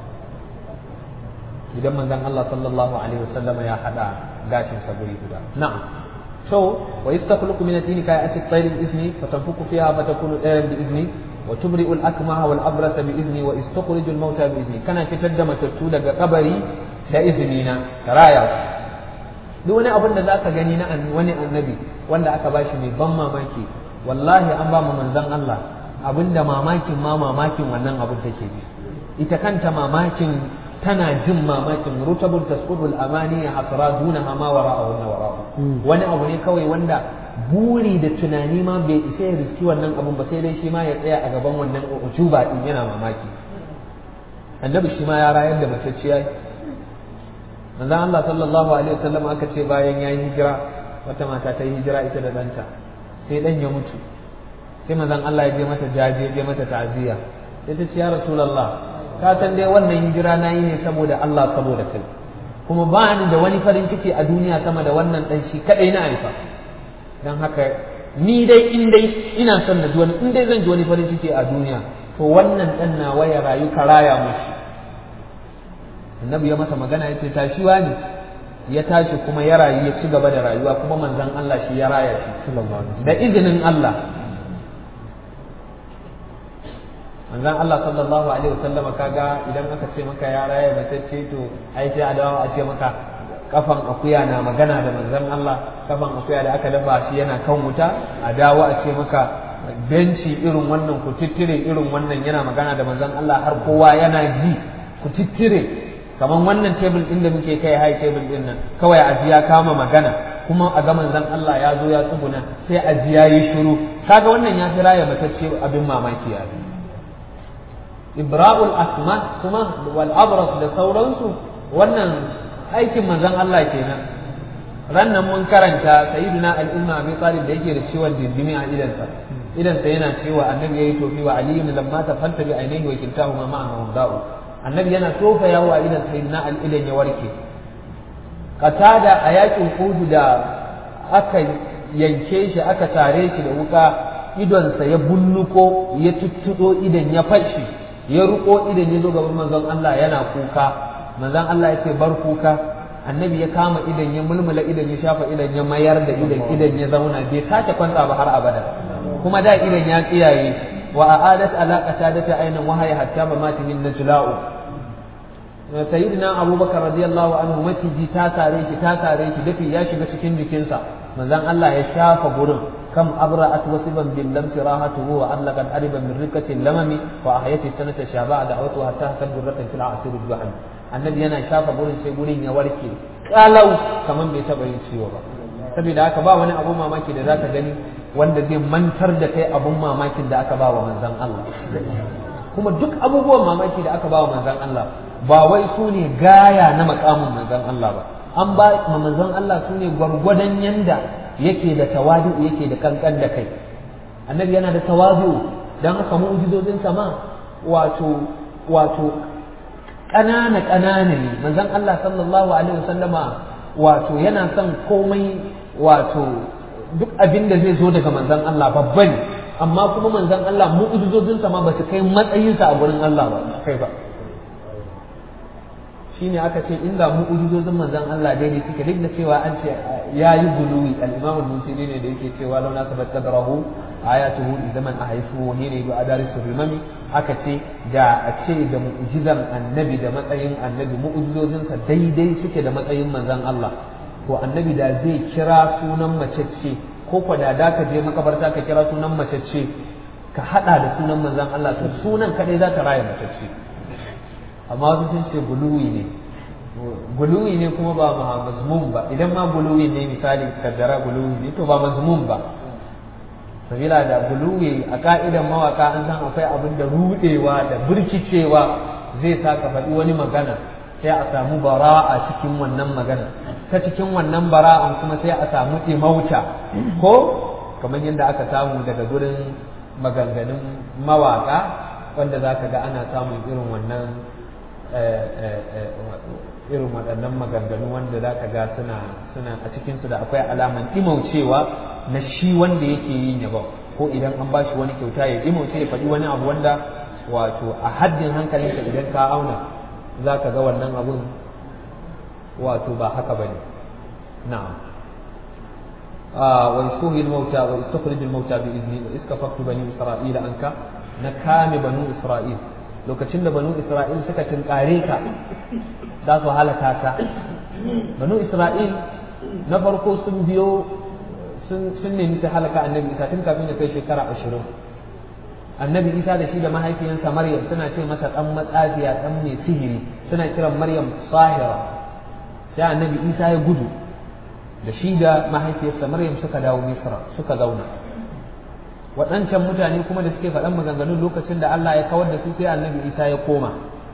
idan manzon Allah sallallahu alaihi wasallam ya hada gashin sa guri guda na'am so wa yastakhluqu min ad-din ka'ati at-tayr bi-izni fatanfuku fiha fatakunu tayran bi-izni wa tubri'u al-akmaha wal-abrasa bi-izni wa istukhriju al-mauta bi-izni kana fitar da matattu daga kabari da izini na karaya duk wani abin da zaka gani na wani annabi wanda aka bashi mai ban mamaki wallahi an ba mu manzon Allah abinda mamakin ma mamakin wannan abin take ji ita kanta mamakin tana jin mamakin rutabul tasqudul amani hasra dunaha ma wara'ahu wa wara'ahu wani abu ne kawai wanda buri da tunani ma bai isa ya riski wannan abun ba sai dai shi ma ya tsaya a gaban wannan ujuba din yana mamaki annabi shi ma ya rayar da matacciya manzon Allah sallallahu alaihi wasallam aka ce bayan yayi hijira wata mata ta yi hijira ita da danta sai dan ya mutu sai manzon Allah ya je mata jaje ya je mata ta'ziya sai ta ce ya rasulullah ka san dai wannan hijira na yi ne saboda Allah saboda kai kuma ba ni da wani farin ciki a duniya sama da wannan dan shi kadai na haifa dan haka ni dai in dai ina son na ji wani in dai zan ji wani farin ciki a duniya to wannan dan na waya rayu ka raya mushi annabi ya masa magana ya ce tashiwa ne ya tashi kuma ya rayu ya ci gaba da rayuwa kuma manzon Allah shi ya raya shi da izinin Allah manzon Allah sallallahu alaihi wasallam kaga idan aka ce maka ya raya matacce to ai sai a dawo a ce maka kafan akuya na magana da manzon Allah kafan akuya da aka dafa shi yana kan wuta a dawo a ce maka benci irin wannan ku tittire irin wannan yana magana da manzon Allah har kowa yana ji ku tittire kamar wannan tebul din da muke kai hai tebul din nan kawai aji ya kama magana kuma a ga manzon Allah ya zo ya tsuguna sai aji ya yi shiru kaga wannan ya fi raya matacce abin mamaki ya ibra'ul asma kuma wal abras da sauransu wannan aikin manzon Allah kenan rannan mun karanta sayyidina al-umma abi talib da yake da ciwon dindimi a idansa idansa yana cewa annabi yayi tofi wa aliyu lamma tafanta bi ainihi wa kiltahuma ma'ahu da'u annabi yana tofa yawo a idan sayyidina al-idan ya warke qatada a yakin udu da aka yanke shi aka tare shi da wuka idonsa ya bulluko ya tuttudo idan ya fashi ya ruko idan ya zo gaban manzon Allah yana kuka manzon Allah ya ce bar kuka annabi ya kama idan ya mulmula idan ya shafa idan ya mayar da idan idan ya zauna bai sake kwanta ba har abada kuma da idan ya tsiyaye wa a'adat ala qatadati aynan wa hayya hatta mamatihin najla'u sayyidina abubakar radiyallahu anhu maciji ta tare shi ta tare shi dafi ya shiga cikin jikinsa manzon Allah ya shafa gurin kam abra'at wasiban bil lam tirahatuhu wa allaqat ariban min rikati lamami wa ahyati sanata shaba'a da'watu hatta hakan durratan fil asir al annabi yana shafa gurin sai gurin ya warke kalau kaman bai taba yin ciwo ba saboda haka ba wani abu mamaki da zaka gani wanda zai mantar da kai abun mamakin da aka ba wa manzon Allah kuma duk abubuwan mamaki da aka ba wa manzon Allah ba wai su ne gaya na makamin manzon Allah ba an ba ma manzon Allah su ne gwargwadon yanda yake da tawadu yake da kankan da kai annabi yana da tawadu dan haka mu'jizozin sama wato wato ƙanana ƙanana ne manzon Allah sallallahu alaihi wasallama wato yana son komai wato duk abin da zai zo daga manzon Allah babba ne amma kuma manzon Allah mu'jizozin sama ba su kai matsayinsa a gurin Allah ba kai ba shine aka ce inda mu'ujizozin manzon Allah daidai suke duk da cewa an ce ya yi guluwi al-imam al-musili ne da yake cewa launa sabat qadrahu ayatuhu zaman ahaifu ne ne bi adarisu rimami aka ce da a ce da mu'jizan annabi da matsayin annabi mu'jizozinsa daidai suke da matsayin manzon Allah to annabi da zai kira sunan macece ko kwa da da ka je makabarta ka kira sunan macece ka hada da sunan manzon Allah to sunan kadai za ta raya macece amma wasu sun ce guluwi ne guluwi ne kuma ba mazmum ba idan ma guluwi ne misali kaddara guluwi ne to ba mazmum ba sabila da guluwi a ka'idan mawaka an san akwai abin da rudewa da birkicewa zai sa ka faɗi wani magana sai a samu bara'a cikin wannan magana ta cikin wannan bara'an kuma sai a samu imauta ko kamar yadda aka samu daga gurin maganganun mawaka wanda za ka ga ana samun irin wannan irin waɗannan maganganu wanda za ka ga suna suna a cikinsu da akwai alaman imaucewa na shi wanda yake yin yabon ko idan an ba shi wani kyauta ya imauce ya faɗi wani abu wanda wato a haddin hankalinka idan ka auna za ka ga wannan abun wato ba haka ba ne na'am wa istuhi al-mauta wa istukhrij al-mauta bi izni wa iskafaftu bani isra'ila anka na kame banu isra'il lokacin da banu isra'il suka tinkare ka za su halaka ka banu isra'il na farko sun biyo sun nemi su halaka annabi isa tun kafin ya kai shekara ashirin annabi isa da shi da mahaifiyansa maryam suna ce masa dan matsafiya dan mai sihiri suna kiran maryam sahira sai annabi isa ya gudu da shi da mahaifiyarsa maryam suka dawo misra suka zauna waɗancan mutane kuma da suke faɗan maganganun lokacin da Allah ya kawar da su sai annabi isa ya koma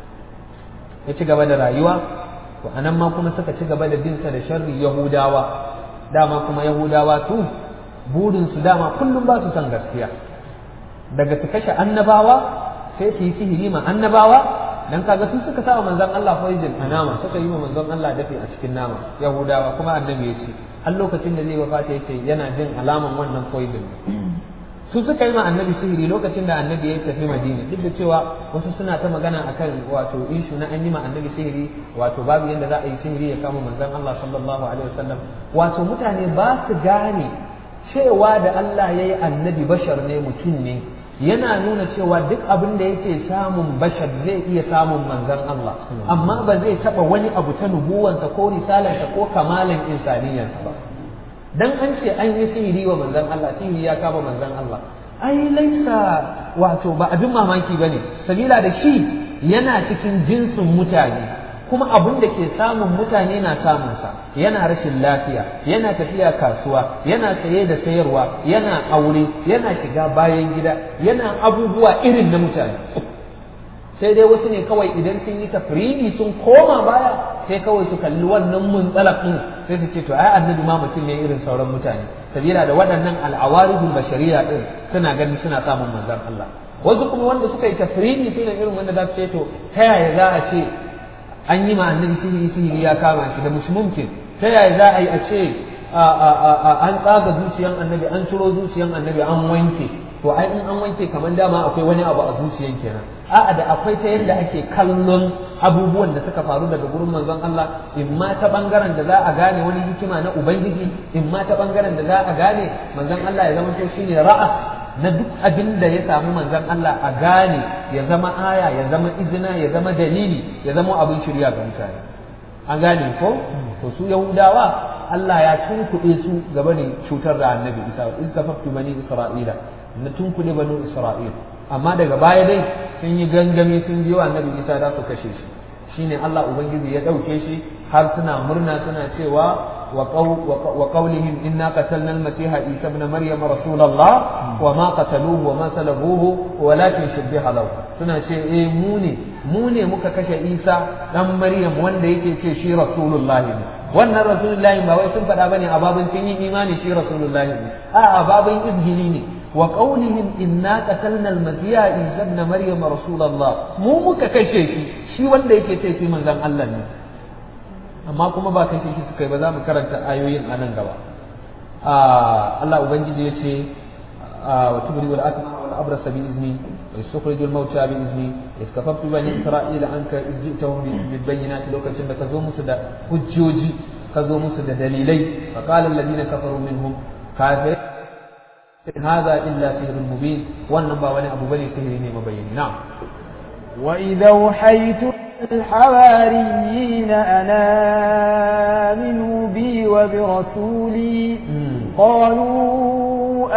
ya ci gaba da rayuwa to anan ma kuma suka ci gaba da binsa da sharri yahudawa dama kuma yahudawa su burin su dama kullum ba su san gaskiya daga su kashe annabawa sai su yi sihiri ma annabawa dan kaga su suka sa manzon Allah poison a nama suka yi wa manzon Allah dafi a cikin nama yahudawa kuma annabi ya ce har lokacin da zai wafata ya ce yana jin alaman wannan poison su suka yi ma annabi sihiri lokacin da annabi ya tafi madina duk da cewa wasu suna ta magana akan wato ishu na an yi ma annabi sihiri wato babu yadda za a yi sihiri ya kama manzon Allah sallallahu alaihi wasallam wato mutane ba su gane cewa da Allah ya yi annabi bashar ne mutum ne yana nuna cewa duk abin da yake samun bashar zai iya samun manzon Allah amma ba zai taba wani abu ta nubuwansa ko risalarsa ko kamalan insaniyarsa ba dan an ce an yi sihiri wa manzon Allah sihiri ya kama manzon Allah ai laisa wato ba abin mamaki bane sabila da shi yana cikin jinsin mutane kuma abin da ke samun mutane na samunsa yana rashin lafiya yana tafiya kasuwa yana saye da sayarwa yana aure yana shiga bayan gida yana abubuwa irin na mutane sai dai wasu ne kawai idan sun yi tafridi sun koma baya sai kawai su kalli wannan muntsalaf din sai su ce to ai annabi ma mutum ne irin sauran mutane sabila da waɗannan al'awaridul bashariya din suna ganin suna samun manzon Allah wasu kuma wanda suka yi tafridi suna irin wanda za su ce to ta yaya za a ce an yi ma annabi sihiri sihiri ya kama shi da mushi mumkin ta yaya za a yi a ce an tsaga zuciyan annabi an ciro zuciyan annabi an wanke to ai in an wanke kamar dama akwai wani abu a zuciyan kenan a'a da akwai ta yadda ake kallon abubuwan da suka faru daga gurin manzon Allah in ma ta bangaren da za a gane wani hikima na ubangiji in ma ta bangaren da za a gane manzon Allah ya zama to shine ra'as na duk abin da ya samu manzon Allah a gane ya zama aya ya zama izina ya zama dalili ya zama abin shirya ga mutane an gane ko to su yahudawa Allah ya tunkuɗe su gaba da cutar da annabi Isa in kafaftu bani Isra'ila na tunkuɗe bani Isra'ila amma daga baya dai sun yi gangami sun biyo annabi Isa za su kashe shi shine Allah ubangiji ya ɗauke shi har suna murna suna cewa وقولهم إنا قتلنا المسيح عيسى ابن مريم رسول الله وما قتلوه وما سلبوه ولكن شبه له suna ce eh mu ne mu ne muka kashe Isa dan Maryam wanda yake ce shi rasulullahi ne wannan rasulullahi ba wai sun faɗa bane a babin sun yi imani shi rasulullahi ne a a babin izgili ne wa qawlihim inna qatalna al-masiha Isa ibn Maryam rasulullah mu muka kashe shi shi wanda yake ce shi manzon Allah ne amma kuma ba kashe shi suka yi ba za mu karanta ayoyin a nan gaba Allah ubangiji ya ce wa tubri wal akma wal abrasa bi izni wa yukhrijul mauta bi izni iskafaftu bani isra'ila anka izjitahum bil bayyinati lokacin da ka zo musu da hujjoji ka zo musu da dalilai fa qala alladhina kafaru minhum kafir هذا إلا سحر مبين والنبا ولي أبو بني سحر مبين نعم وإذا أوحيت الحواريين أن آمنوا بي وبرسولي قالوا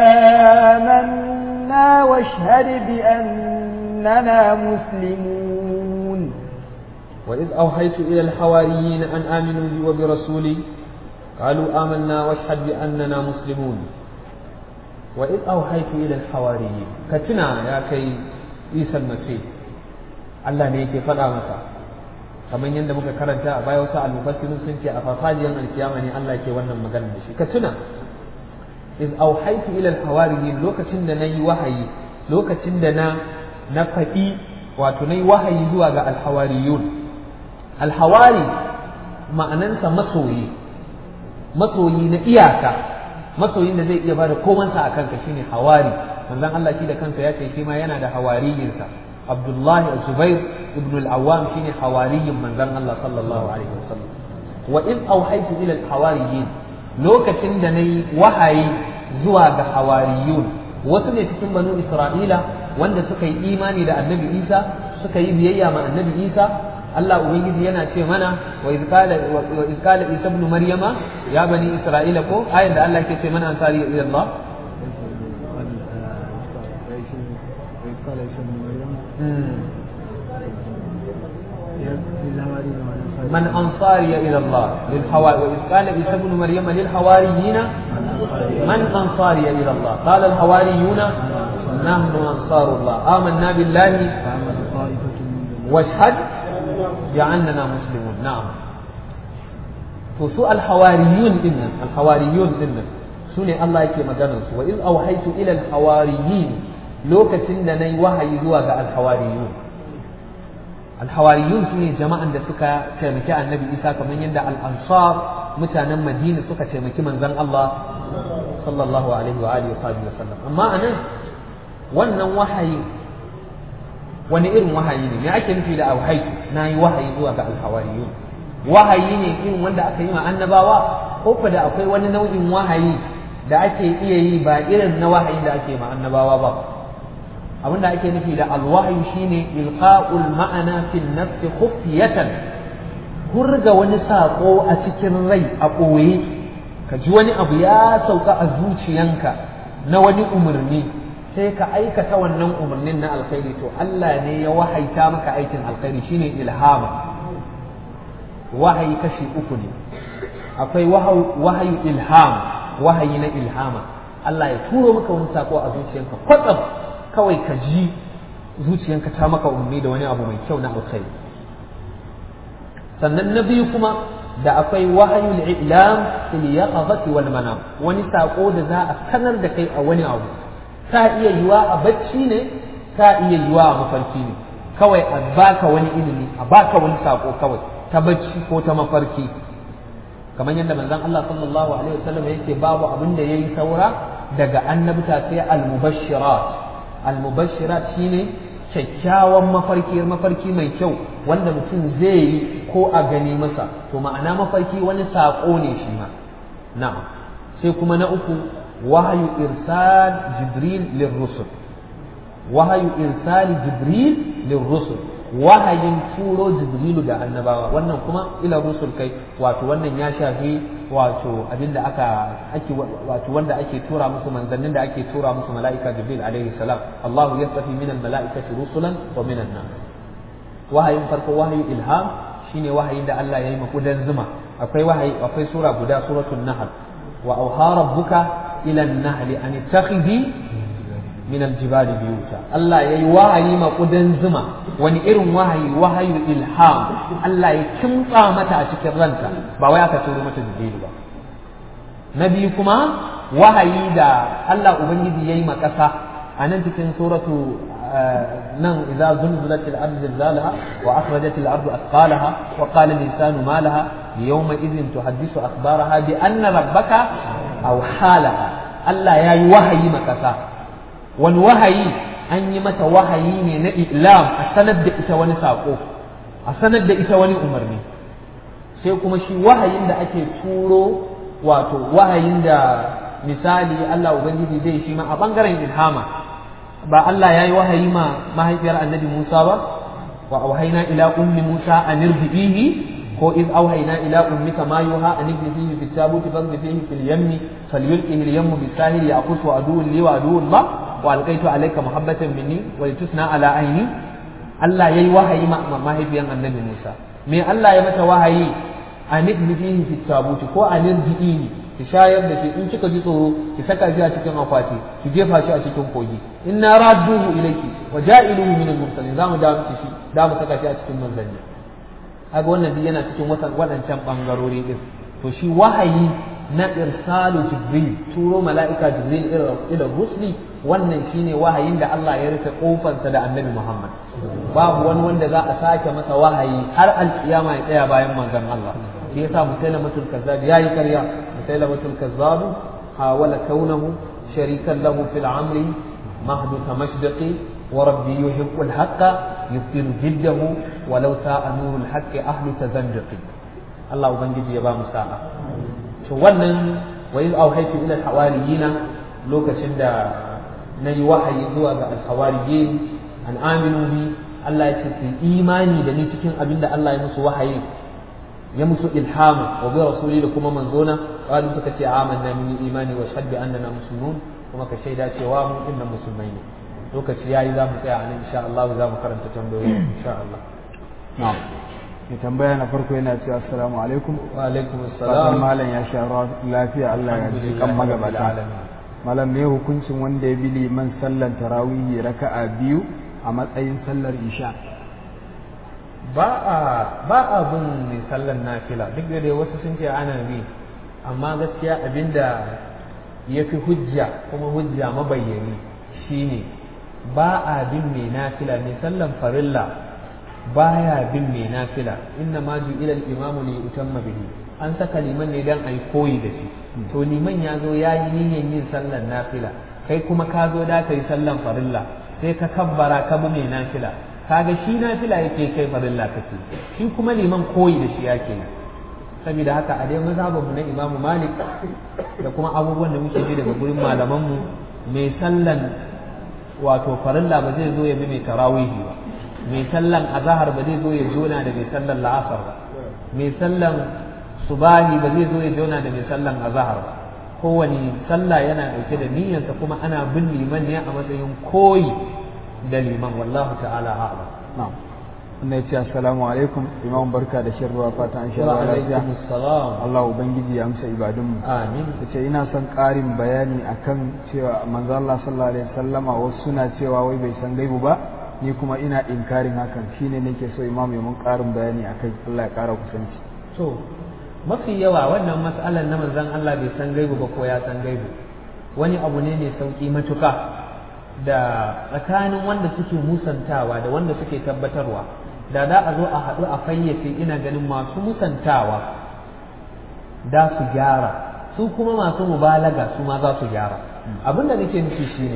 آمنا واشهد بأننا مسلمون وإذ أوحيت إلى الحواريين أن آمنوا بي وبرسولي قالوا آمنا واشهد بأننا مسلمون وإذ أوحيت إلى الحواريين كتنا يا كي عيسى المسيح Allah ne yake faɗa masa kamar yadda muka karanta a baya wasu almufassirun sun ce a farfajiyar alkiyama ne Allah ke wannan magana da shi ka tuna iz auhaitu ila alhawariyin lokacin da nayi wahayi lokacin da na na faɗi wato nayi wahayi zuwa ga alhawariyun alhawari ma'anansa masoyi masoyi na iyaka masoyin da zai iya bada komansa a kanka shine hawari manzon Allah shi da kansa ya ce shi ma yana da hawariyinsa Abdullahi Zubair ibn al-Awwam shine hawariyin manzon Allah sallallahu alaihi wasallam wa in auhaitu ila al-hawariyin lokacin da nayi wahayi zuwa ga hawariyun wasu ne cikin banu Isra'ila wanda suka yi imani da Annabi Isa suka yi biyayya ma Annabi Isa Allah ubangiji yana ce mana wa iz qala wa iz qala Isa ibn Maryama ya bani Isra'ila ko ayin da Allah ke ce mana ansari ila Allah من أنصاري إلى الله للحواري وإذ قال عيسى ابن مريم للحواريين من أنصاري إلى الله قال الحواريون نحن أنصار الله آمنا بالله واشهد بأننا مسلمون نعم فسوء الحواريون إن الحواريون إن سنة الله يكي مجانس وإذ أوحيت إلى الحواريين lokacin da na yi wahayi zuwa ga alhawariyun alhawariyun su ne jama'an da suka taimaki annabi isa kamar yadda al'ansar mutanen madina suka taimaki manzon Allah sallallahu alaihi wa alihi wa sallam amma anan wannan wahayi wani irin wahayi ne me ake nufi da auhaitu na yi wahayi zuwa ga alhawariyun wahayi ne irin wanda aka yi ma annabawa ko da akwai wani nau'in wahayi da ake iya yi ba irin na wahayi da ake ma annabawa ba abinda ake nufi da alwahyu shine ilqa'ul ma'ana fil nafsi khufiyatan hurga wani sako a cikin rai a ɓoye ka ji wani abu ya sauka a zuciyanka na wani umarni sai ka aikata wannan umarnin na alkhairi to Allah ne ya wahaita maka aikin alkhairi shine ilhama wahayi kashi uku ne akwai wahayu ilham wahayi na ilhama Allah ya turo maka wani sako a zuciyanka kwatsam kawai ka ji zuciyanka ta maka umarni da wani abu mai kyau na alkhairi sannan na biyu kuma da akwai wahayul i'lam fil yaqazati wal manam wani sako da za a sanar da kai a wani abu ta iya yiwa a bacci ne ta iya yiwa a mafarki ne kawai a baka wani ilimi a baka wani sako kawai ta bacci ko ta mafarki kamar yadda manzon Allah sallallahu alaihi wasallam yake babu abin da yayi saura daga annabta sai al-mubashirat al-mubashirat shine kyakkyawan mafarki mafarki mai kyau wanda mutum zai yi ko a gani masa to ma'ana mafarki wani saƙo ne shi ma na'am sai kuma na uku wahayu irsal jibril lirrusul wahayu irsal jibril lirrusul wahayin turo jibrilu ga annabawa wannan kuma ila rusul kai wato wannan ya shafi wato abinda aka ake wato wanda ake tura musu manzannin da ake tura musu mala'ika jibril alaihi salam Allah yastafi min al-mala'ikati rusulan wa min nas wahayin farko wahayi ilham shine wahayin da Allah ya yi makudan zuma akwai wahayi akwai sura guda suratul nahl wa auha rabbuka ila an-nahl an ittakhidhi min al-jibali biyuta Allah ya yi wahayi makudan zuma wani irin wahayi wahayu ilham Allah ya kimtsa mata a cikin ranta ba wai aka turo mata jibrilu ba na biyu kuma wahayi da Allah ubangiji ya yi makasa a nan cikin suratu nan idza zulzilat al-ardu zilzalaha wa akhrajat al-ardu athqalaha wa qala al-insanu ma laha yawma idhin tuhaddisu akhbaraha bi anna rabbaka aw halaha Allah ya yi wahayi makasa wani wahayi an yi mata wahayi ne na ilam a sanar da ita wani saƙo a sanar da ita wani umarni sai kuma shi wahayin da ake turo wato wahayin da misali Allah ubangiji zai shi ma a bangaren ilhama ba Allah ya yi wahayi ma mahaifiyar annabi Musa ba wa auhayna ila ummi Musa an irbihi ko iz auhayna ila ummika ma yuha an irbihi fi tabuti fadhihi fil yammi falyulqihi al yammu bisahil ya'qutu aduwwun li wa aduwwun ma wa alqaitu alayka muhabbatan minni wa litusna ala aini Allah yayi wahayi ma mahaifiyar annabi Musa me Allah ya mata wahayi an irbihi fi tabuti ko an irbihi ki shayar da shi in kika ji tsoro ki saka shi a cikin akwati ki jefa shi a cikin kogi inna radduhu ilayki wa ja'iluhu min al-mursalin zamu da miki shi da mu saka shi a cikin manzanni kaga wannan duk yana cikin wadancan bangarori din to shi wahayi na irsalu jibril turo mala'ika jibril ila rusuli wannan shine wahayin da Allah ya rufe kofarsa da annabi Muhammad babu wani wanda za a sake masa wahayi har alkiyama ya tsaya bayan manzon Allah shi yasa musailamatul kazzab yayi karya musailamatul kazzab hawala kaunahu sharikan lahu fil amri mahdud mashdiqi wa rabbi yuhibbul haqqa yuftiru jiddahu walau sa'a nurul haqqi ahlu tazandiqi Allah ubangiji ya ba mu sa'a to wannan wa iz awhaytu ila al-hawariyina lokacin da nayi wahayi zuwa ga al-hawariyin an aminu bi Allah ya ce su imani da ni cikin abin da Allah ya musu wahayi ya musu ilhama wa bi rasuli da kuma manzona qalu suka ce amanna min imani wa shahadu annana muslimun kuma ka shaida cewa mu inna musulmai ne lokaci yayi za mu tsaya anan insha Allah za mu karanta tambayoyi insha Allah na'am mai tambaya na farko yana cewa assalamu alaikum wa alaikum fatan assalam malam ya sha ruwa lafiya Allah ya ji kan magabata malam me hukuncin wanda ya bi liman sallan tarawihi raka'a biyu a matsayin sallar isha ba a ba a bin mai sallan nafila duk da dai wasu sun ce ana bi amma gaskiya abinda ya fi hujja kuma hujja mabayyani shine ba a bin mai nafila mai sallan farilla baya bin mai nafila inna ma ju'ila al-imamu li yutamma bihi an saka liman ne dan ai koyi da shi to liman ya zo ya yi niyyar yin sallan nafila kai kuma ka zo da kai sallan farilla sai ka kabbara ka bi mai nafila kaga shi nafila yake kai farilla kake shi kuma liman koyi da shi yake yi saboda haka a dai mazhabinmu na imamu malik da kuma abubuwan da muke ji daga gurin malamanmu mai sallan wato farilla ba zai zo ya bi mai tarawihi ba mai sallan azahar ba zai zo ya jona da mai sallan la'asar ba mai sallan subahi ba zai zo ya jona da mai sallan azahar ba kowane sallah yana ɗauke da niyyarsa kuma ana bin liman ne a matsayin koyi da liman wallahu ta'ala a'lam na'am wannan ya ce assalamu alaikum imam barka da shan ruwa fatan an sha wa ruwa lafiya alaikum assalam Allah ubangiji ya amsa ibadunmu amin ta ce ina son ƙarin bayani akan cewa manzo Allah sallallahu alaihi wasallama wasu suna cewa wai bai san gaibu ba ni kuma ina inkarin hakan shine nake so imam ya mun ƙarin bayani akai Allah ya ƙara kusanci to mafi yawa wannan mas'alar na manzon Allah bai san gaibu ba ko ya san gaibu wani abu ne mai sauki matuka da tsakanin wanda suke musantawa da wanda suke tabbatarwa da za a zo a haɗu a fayyace ina ganin masu musantawa da su gyara su kuma masu mubalaga su ma za su gyara abin da nake nufi shine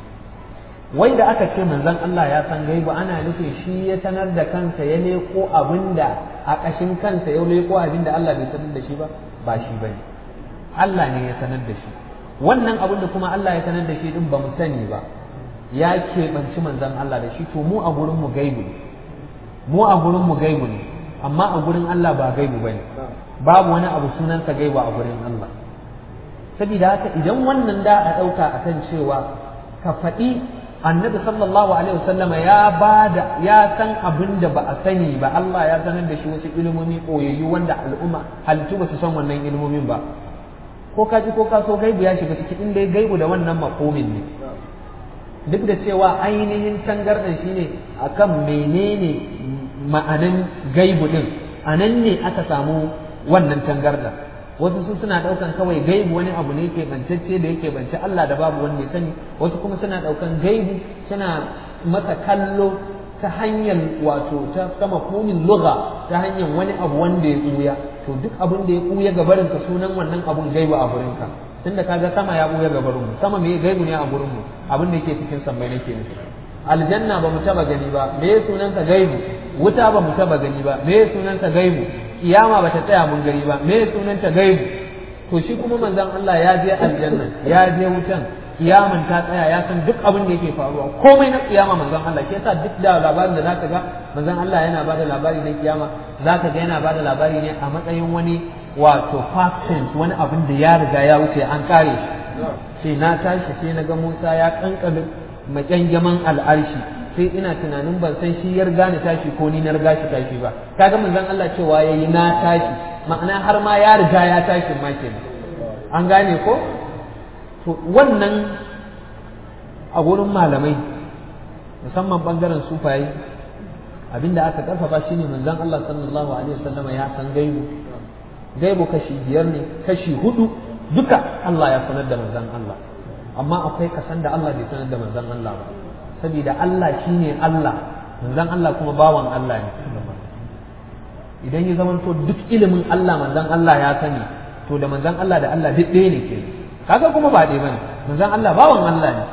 wai da aka ce manzon Allah ya san gaibu ana nufin shi ya sanar da kansa ya leko abinda a ƙashin kansa ya leko abinda Allah bai sanar da shi ba ba shi bane Allah ne ya sanar da shi wannan abin da kuma Allah ya sanar da shi din ba mu sani ba ya keɓanci manzon Allah da shi to mu a gurin mu gaibu ne mu a gurin mu gaibu ne amma a gurin Allah ba gaibu bane babu wani abu sunansa gaibu a gurin Allah saboda haka idan wannan da a ɗauka akan cewa ka faɗi annabi sallallahu alaihi wasallam ya bada ya san abin da ba a sani ba Allah ya sanar da shi wasu ilimomi koyayyu wanda al'umma halittu ba su san wannan ilimomin ba ko ka ji ko ka so gaibu ya shiga cikin inda ya gaibu da wannan makomin ne duk da cewa ainihin tangardan shine akan menene ma'anan gaibu din anan ne aka samu wannan tangardan wasu su suna daukan kawai gaibu wani abu ne ke bancacce da yake bance Allah da babu wanda ya sani wasu kuma suna daukan gaibu suna masa kallo ta hanyar wato ta sama komin lugha ta hanyar wani abu wanda ya kuya to duk abin da ya kuya gabarin ka sunan wannan abun gaibu a gurin ka tunda kaga sama ya kuya gabarin mu sama me gaibu ne a gurin mu abin da yake cikin sammai nake nufi aljanna ba mu taba gani ba me sunansa gaibu wuta ba mu taba gani ba me sunansa gaibu kiyama bata tsaya mun gari ba me sunanta gaibu to shi kuma manzon Allah ya je aljanna ya je wutan kiyaman ta tsaya ya san duk abin da yake faruwa komai na kiyama manzon Allah shi yasa duk da labarin da zaka ga manzon Allah yana bada labari na kiyama zaka ga yana bada labari ne a matsayin wani wato past tense wani abin da ya riga ya wuce an kare shi sai na tashi sai na ga Musa ya kankame makyangaman al'arshi sai ina tunanin ban san shi ya riga ni tashi ko ni na riga shi tashi ba kaga manzon Allah cewa yayi na tashi ma'ana har ma ya riga ya tashi ma kenan an gane ko to wannan a gurin malamai musamman bangaren sufaye abinda aka karfafa shine manzon Allah sallallahu alaihi wasallama ya san gaibu gaibu kashi biyar ne kashi hudu duka Allah ya sanar da manzon Allah amma akwai kasan da Allah bai sanar da manzon Allah ba saboda Allah shine Allah manzon Allah kuma bawan Allah ne idan ya zamanto duk ilimin Allah manzon Allah ya sani to da manzon Allah da Allah duk ɗaya ne ke kaga kuma ba ɗaya bane manzon Allah bawan Allah ne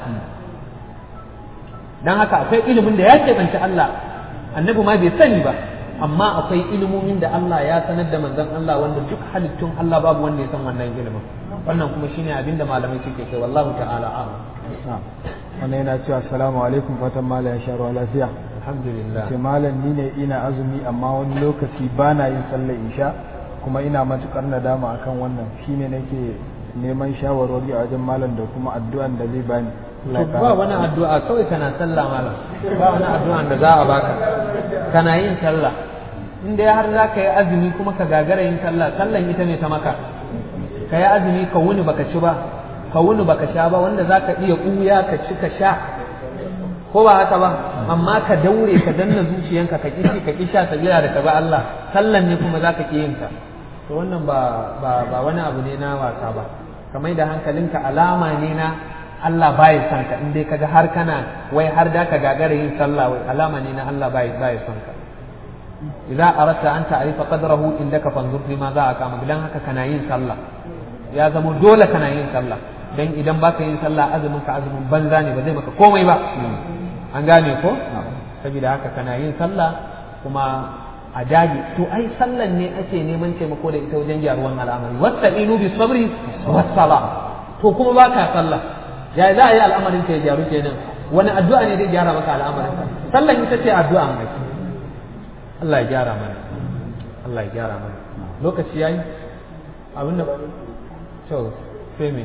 dan haka akwai ilimin da ya keɓance Allah annabi ma bai sani ba amma akwai ilimomin da Allah ya sanar da manzon Allah wanda duk halittun Allah babu wanda ya san wannan ilimin wannan kuma shine abin da malamai suke kai wallahu ta'ala a'lam wannan yana cewa assalamu alaikum fatan malam ya sha ruwa lafiya alhamdulillah ce malam ni ne ina azumi amma wani lokaci ba na yin sallar isha kuma ina matukar nadama akan wannan shine nake neman shawarwari a wajen malam da kuma addu'an da zai bani Allah ya ba kara wani addu'a kawai kana sallah malam ba wani addu'an da za a baka kana yin sallah in dai har za ka yi azumi kuma ka gagara yin sallah sallan ita ne ta maka ka yi azumi ka wuni baka ci ba ka wuni baka sha ba wanda za ka iya ɓuya ka ci ka sha ko ba haka ba amma ka daure ka danna zuciyanka ka ƙi ci ka ƙi sha sabila da ka ba Allah sallan ne kuma za ka ƙi yin ta to wannan ba ba ba wani abu ne na wasa ba ka mai da hankalinka alama ne na Allah baya son ka in dai kaga har kana wai har da ka gagara yin sallah wai alama ne na Allah baya baya son ka idza aratta an ta'rifa qadrahu indaka fanzur fi ma za a kama dan haka kana yin sallah ya zama dole kana yin sallah dan idan baka yin sallah azumin ka azumin banza ne ba zai maka komai ba an gane ko saboda haka kana yin sallah kuma a dage to ai sallan ne ake neman taimako da ita wajen gyaruwan al'amari wasta'inu bis sabri was sala to kuma baka sallah ya za a yi al'amarin ka ya gyaru kenan wani addu'a ne zai gyara maka al'amarin ka sallan ita ce addu'a mai Allah ya gyara mana Allah ya gyara mana lokaci yayi abin da to sai me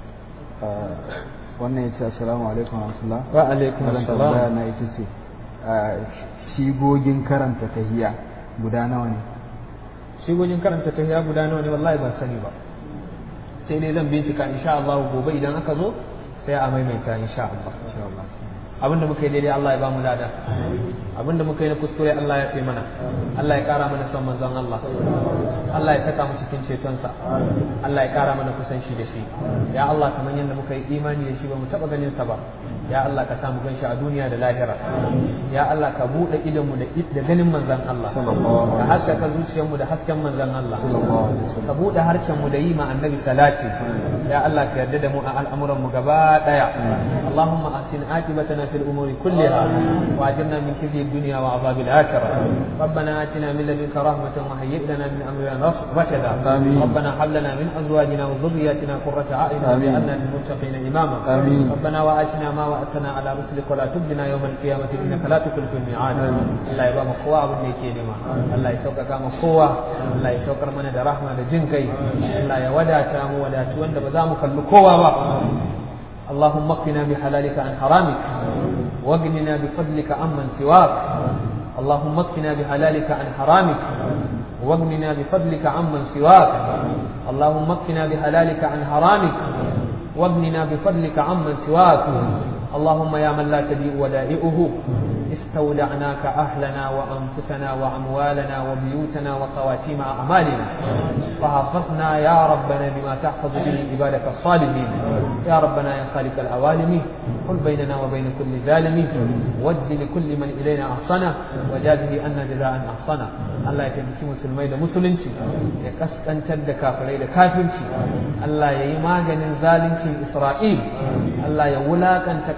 wannan ya ce assalamu alaikum wa rahmatullah wa alaikum Malam assalam tambaya na ita ce a, shigogin karanta tahiya guda nawa ne shigogin karanta ta guda nawa ne wallahi ban sani ba sai dai zan bincika insha Allah gobe idan aka zo sai a maimaita insha Allah insha Allah abinda muka yi daidai Allah ya ba mu lada abinda muka yi na kuskure Allah ya fi mana Allah ya kara mana son manzon Allah Allah ya saka mu cikin cetonsa Allah ya kara mana kusanci da shi ya Allah kamar yadda muka yi imani da shi ba mu taba ganin sa ba ya Allah ka samu ganshi a duniya da lahira ya Allah ka bude idon mu da da ganin manzon Allah ka haskaka zuciyar mu da hasken manzon Allah ka bude harshen mu da yi ma annabi salati ya Allah ka yarda da mu a al'amuran mu gaba daya Allahumma asin aqibatana fil umuri kulliha wa ajirna min khizyi dunya wa azabil akhirah ربنا آتنا من لدنك رحمة وهيئ لنا من أمرنا رشدا آمين. ربنا هب لنا من أزواجنا وذرياتنا قرة أعين آمين. واجعلنا للمتقين إماما آمين. ربنا وآتنا ما وعدتنا على رسلك ولا تبدنا يوم القيامة إنك لا تخلف الميعاد الله يبا مقوى أبو نيكي نما الله يسوك مقوى الله يسوك من دا رحمة دا جنكي الله يودا تامو ودا توند بزامك اللقوة اللهم اقنا بحلالك عن حرامك واغننا بفضلك عمن سواك اللهم اكفنا بحلالك عن حرامك واغننا بفضلك عمن سواك اللهم اكفنا بحلالك عن حرامك واغننا بفضلك عمن سواك اللهم يا من لا تبيء ودائعه استودعناك أهلنا وأنفسنا وأموالنا وبيوتنا وخواتيم أعمالنا فحفظنا يا ربنا بما تحفظ به عبادك الصالحين يا ربنا يا خالق العوالم قل بيننا وبين كل ظالم ود لكل من إلينا أحصنا وجازه أن جزاء أحصنا الله يتبكي مسلمي da musulunci ya kaskantar da kafirai da kafirci Allah ya yi maganin zaluncin Isra'il Allah ya wulakanta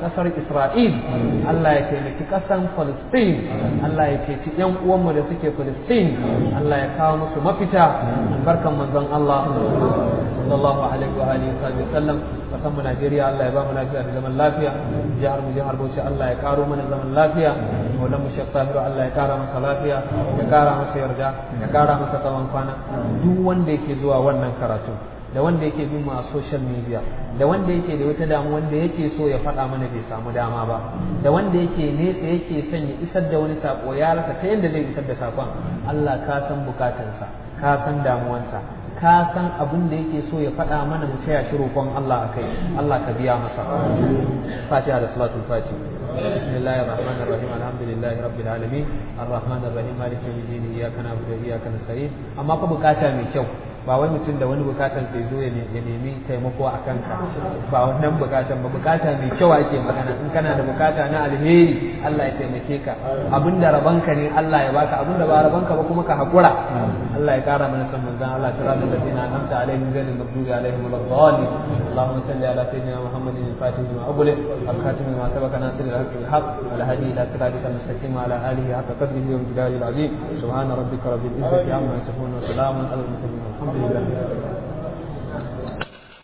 ƙasar Isra'il Allah ya taimaki ƙasar Palestine Allah ya ceci ƴan uwanmu da suke Palestine Allah ya kawo musu mafita barkan manzon Allah sallallahu alaihi wa alihi wa sallam kasan mu Najeriya Allah ya ba mu lafiya da zaman lafiya jihar mu jihar Bauchi Allah ya karo mana zaman lafiya maulan mu Sheikh Tahiru Allah ya kara masa lafiya ya kara masa yarda ya kara masa tsawon kwana duk wanda yake zuwa wannan karatu da wanda yake bin mu a social media da wanda yake da wata damu wanda yake so ya faɗa mana bai samu dama ba da wanda yake nesa yake son ya isar da wani sako ya rasa ta yadda zai isar da sakon Allah ka san bukatansa ka san damuwansa ka san abin da yake so ya faɗa mana mu taya shi roƙon Allah a kai Allah ka biya masa fatiha da salatul fati بسم الله الرحمن الرحيم الحمد لله رب العالمين الرحمن الرحيم مالك يوم الدين اياك نعبد واياك نستعين amma fa bukata mai kyau ba wai mutum da wani bukatan sai zo ya nemi taimako a kanka ba wannan bukatan ba bukata mai kyau ake magana in kana da bukata na alheri Allah ya taimake ka abinda rabanka ne Allah ya baka abinda ba rabanka ba kuma ka hakura Allah ya kara mana san manzon Allah siratal ladina an'amta alaihim ghayril maghdubi alaihim waladdallin اللهم صل على سيدنا محمد الفاتح لما أغلق الخاتم لما سبق ناصر الحق بالحق والهدي إلى صراطك المستقيم وعلى آله حق قدره ومقداره العظيم سبحان ربك رب العزة عما يصفون وسلام على المرسلين والحمد لله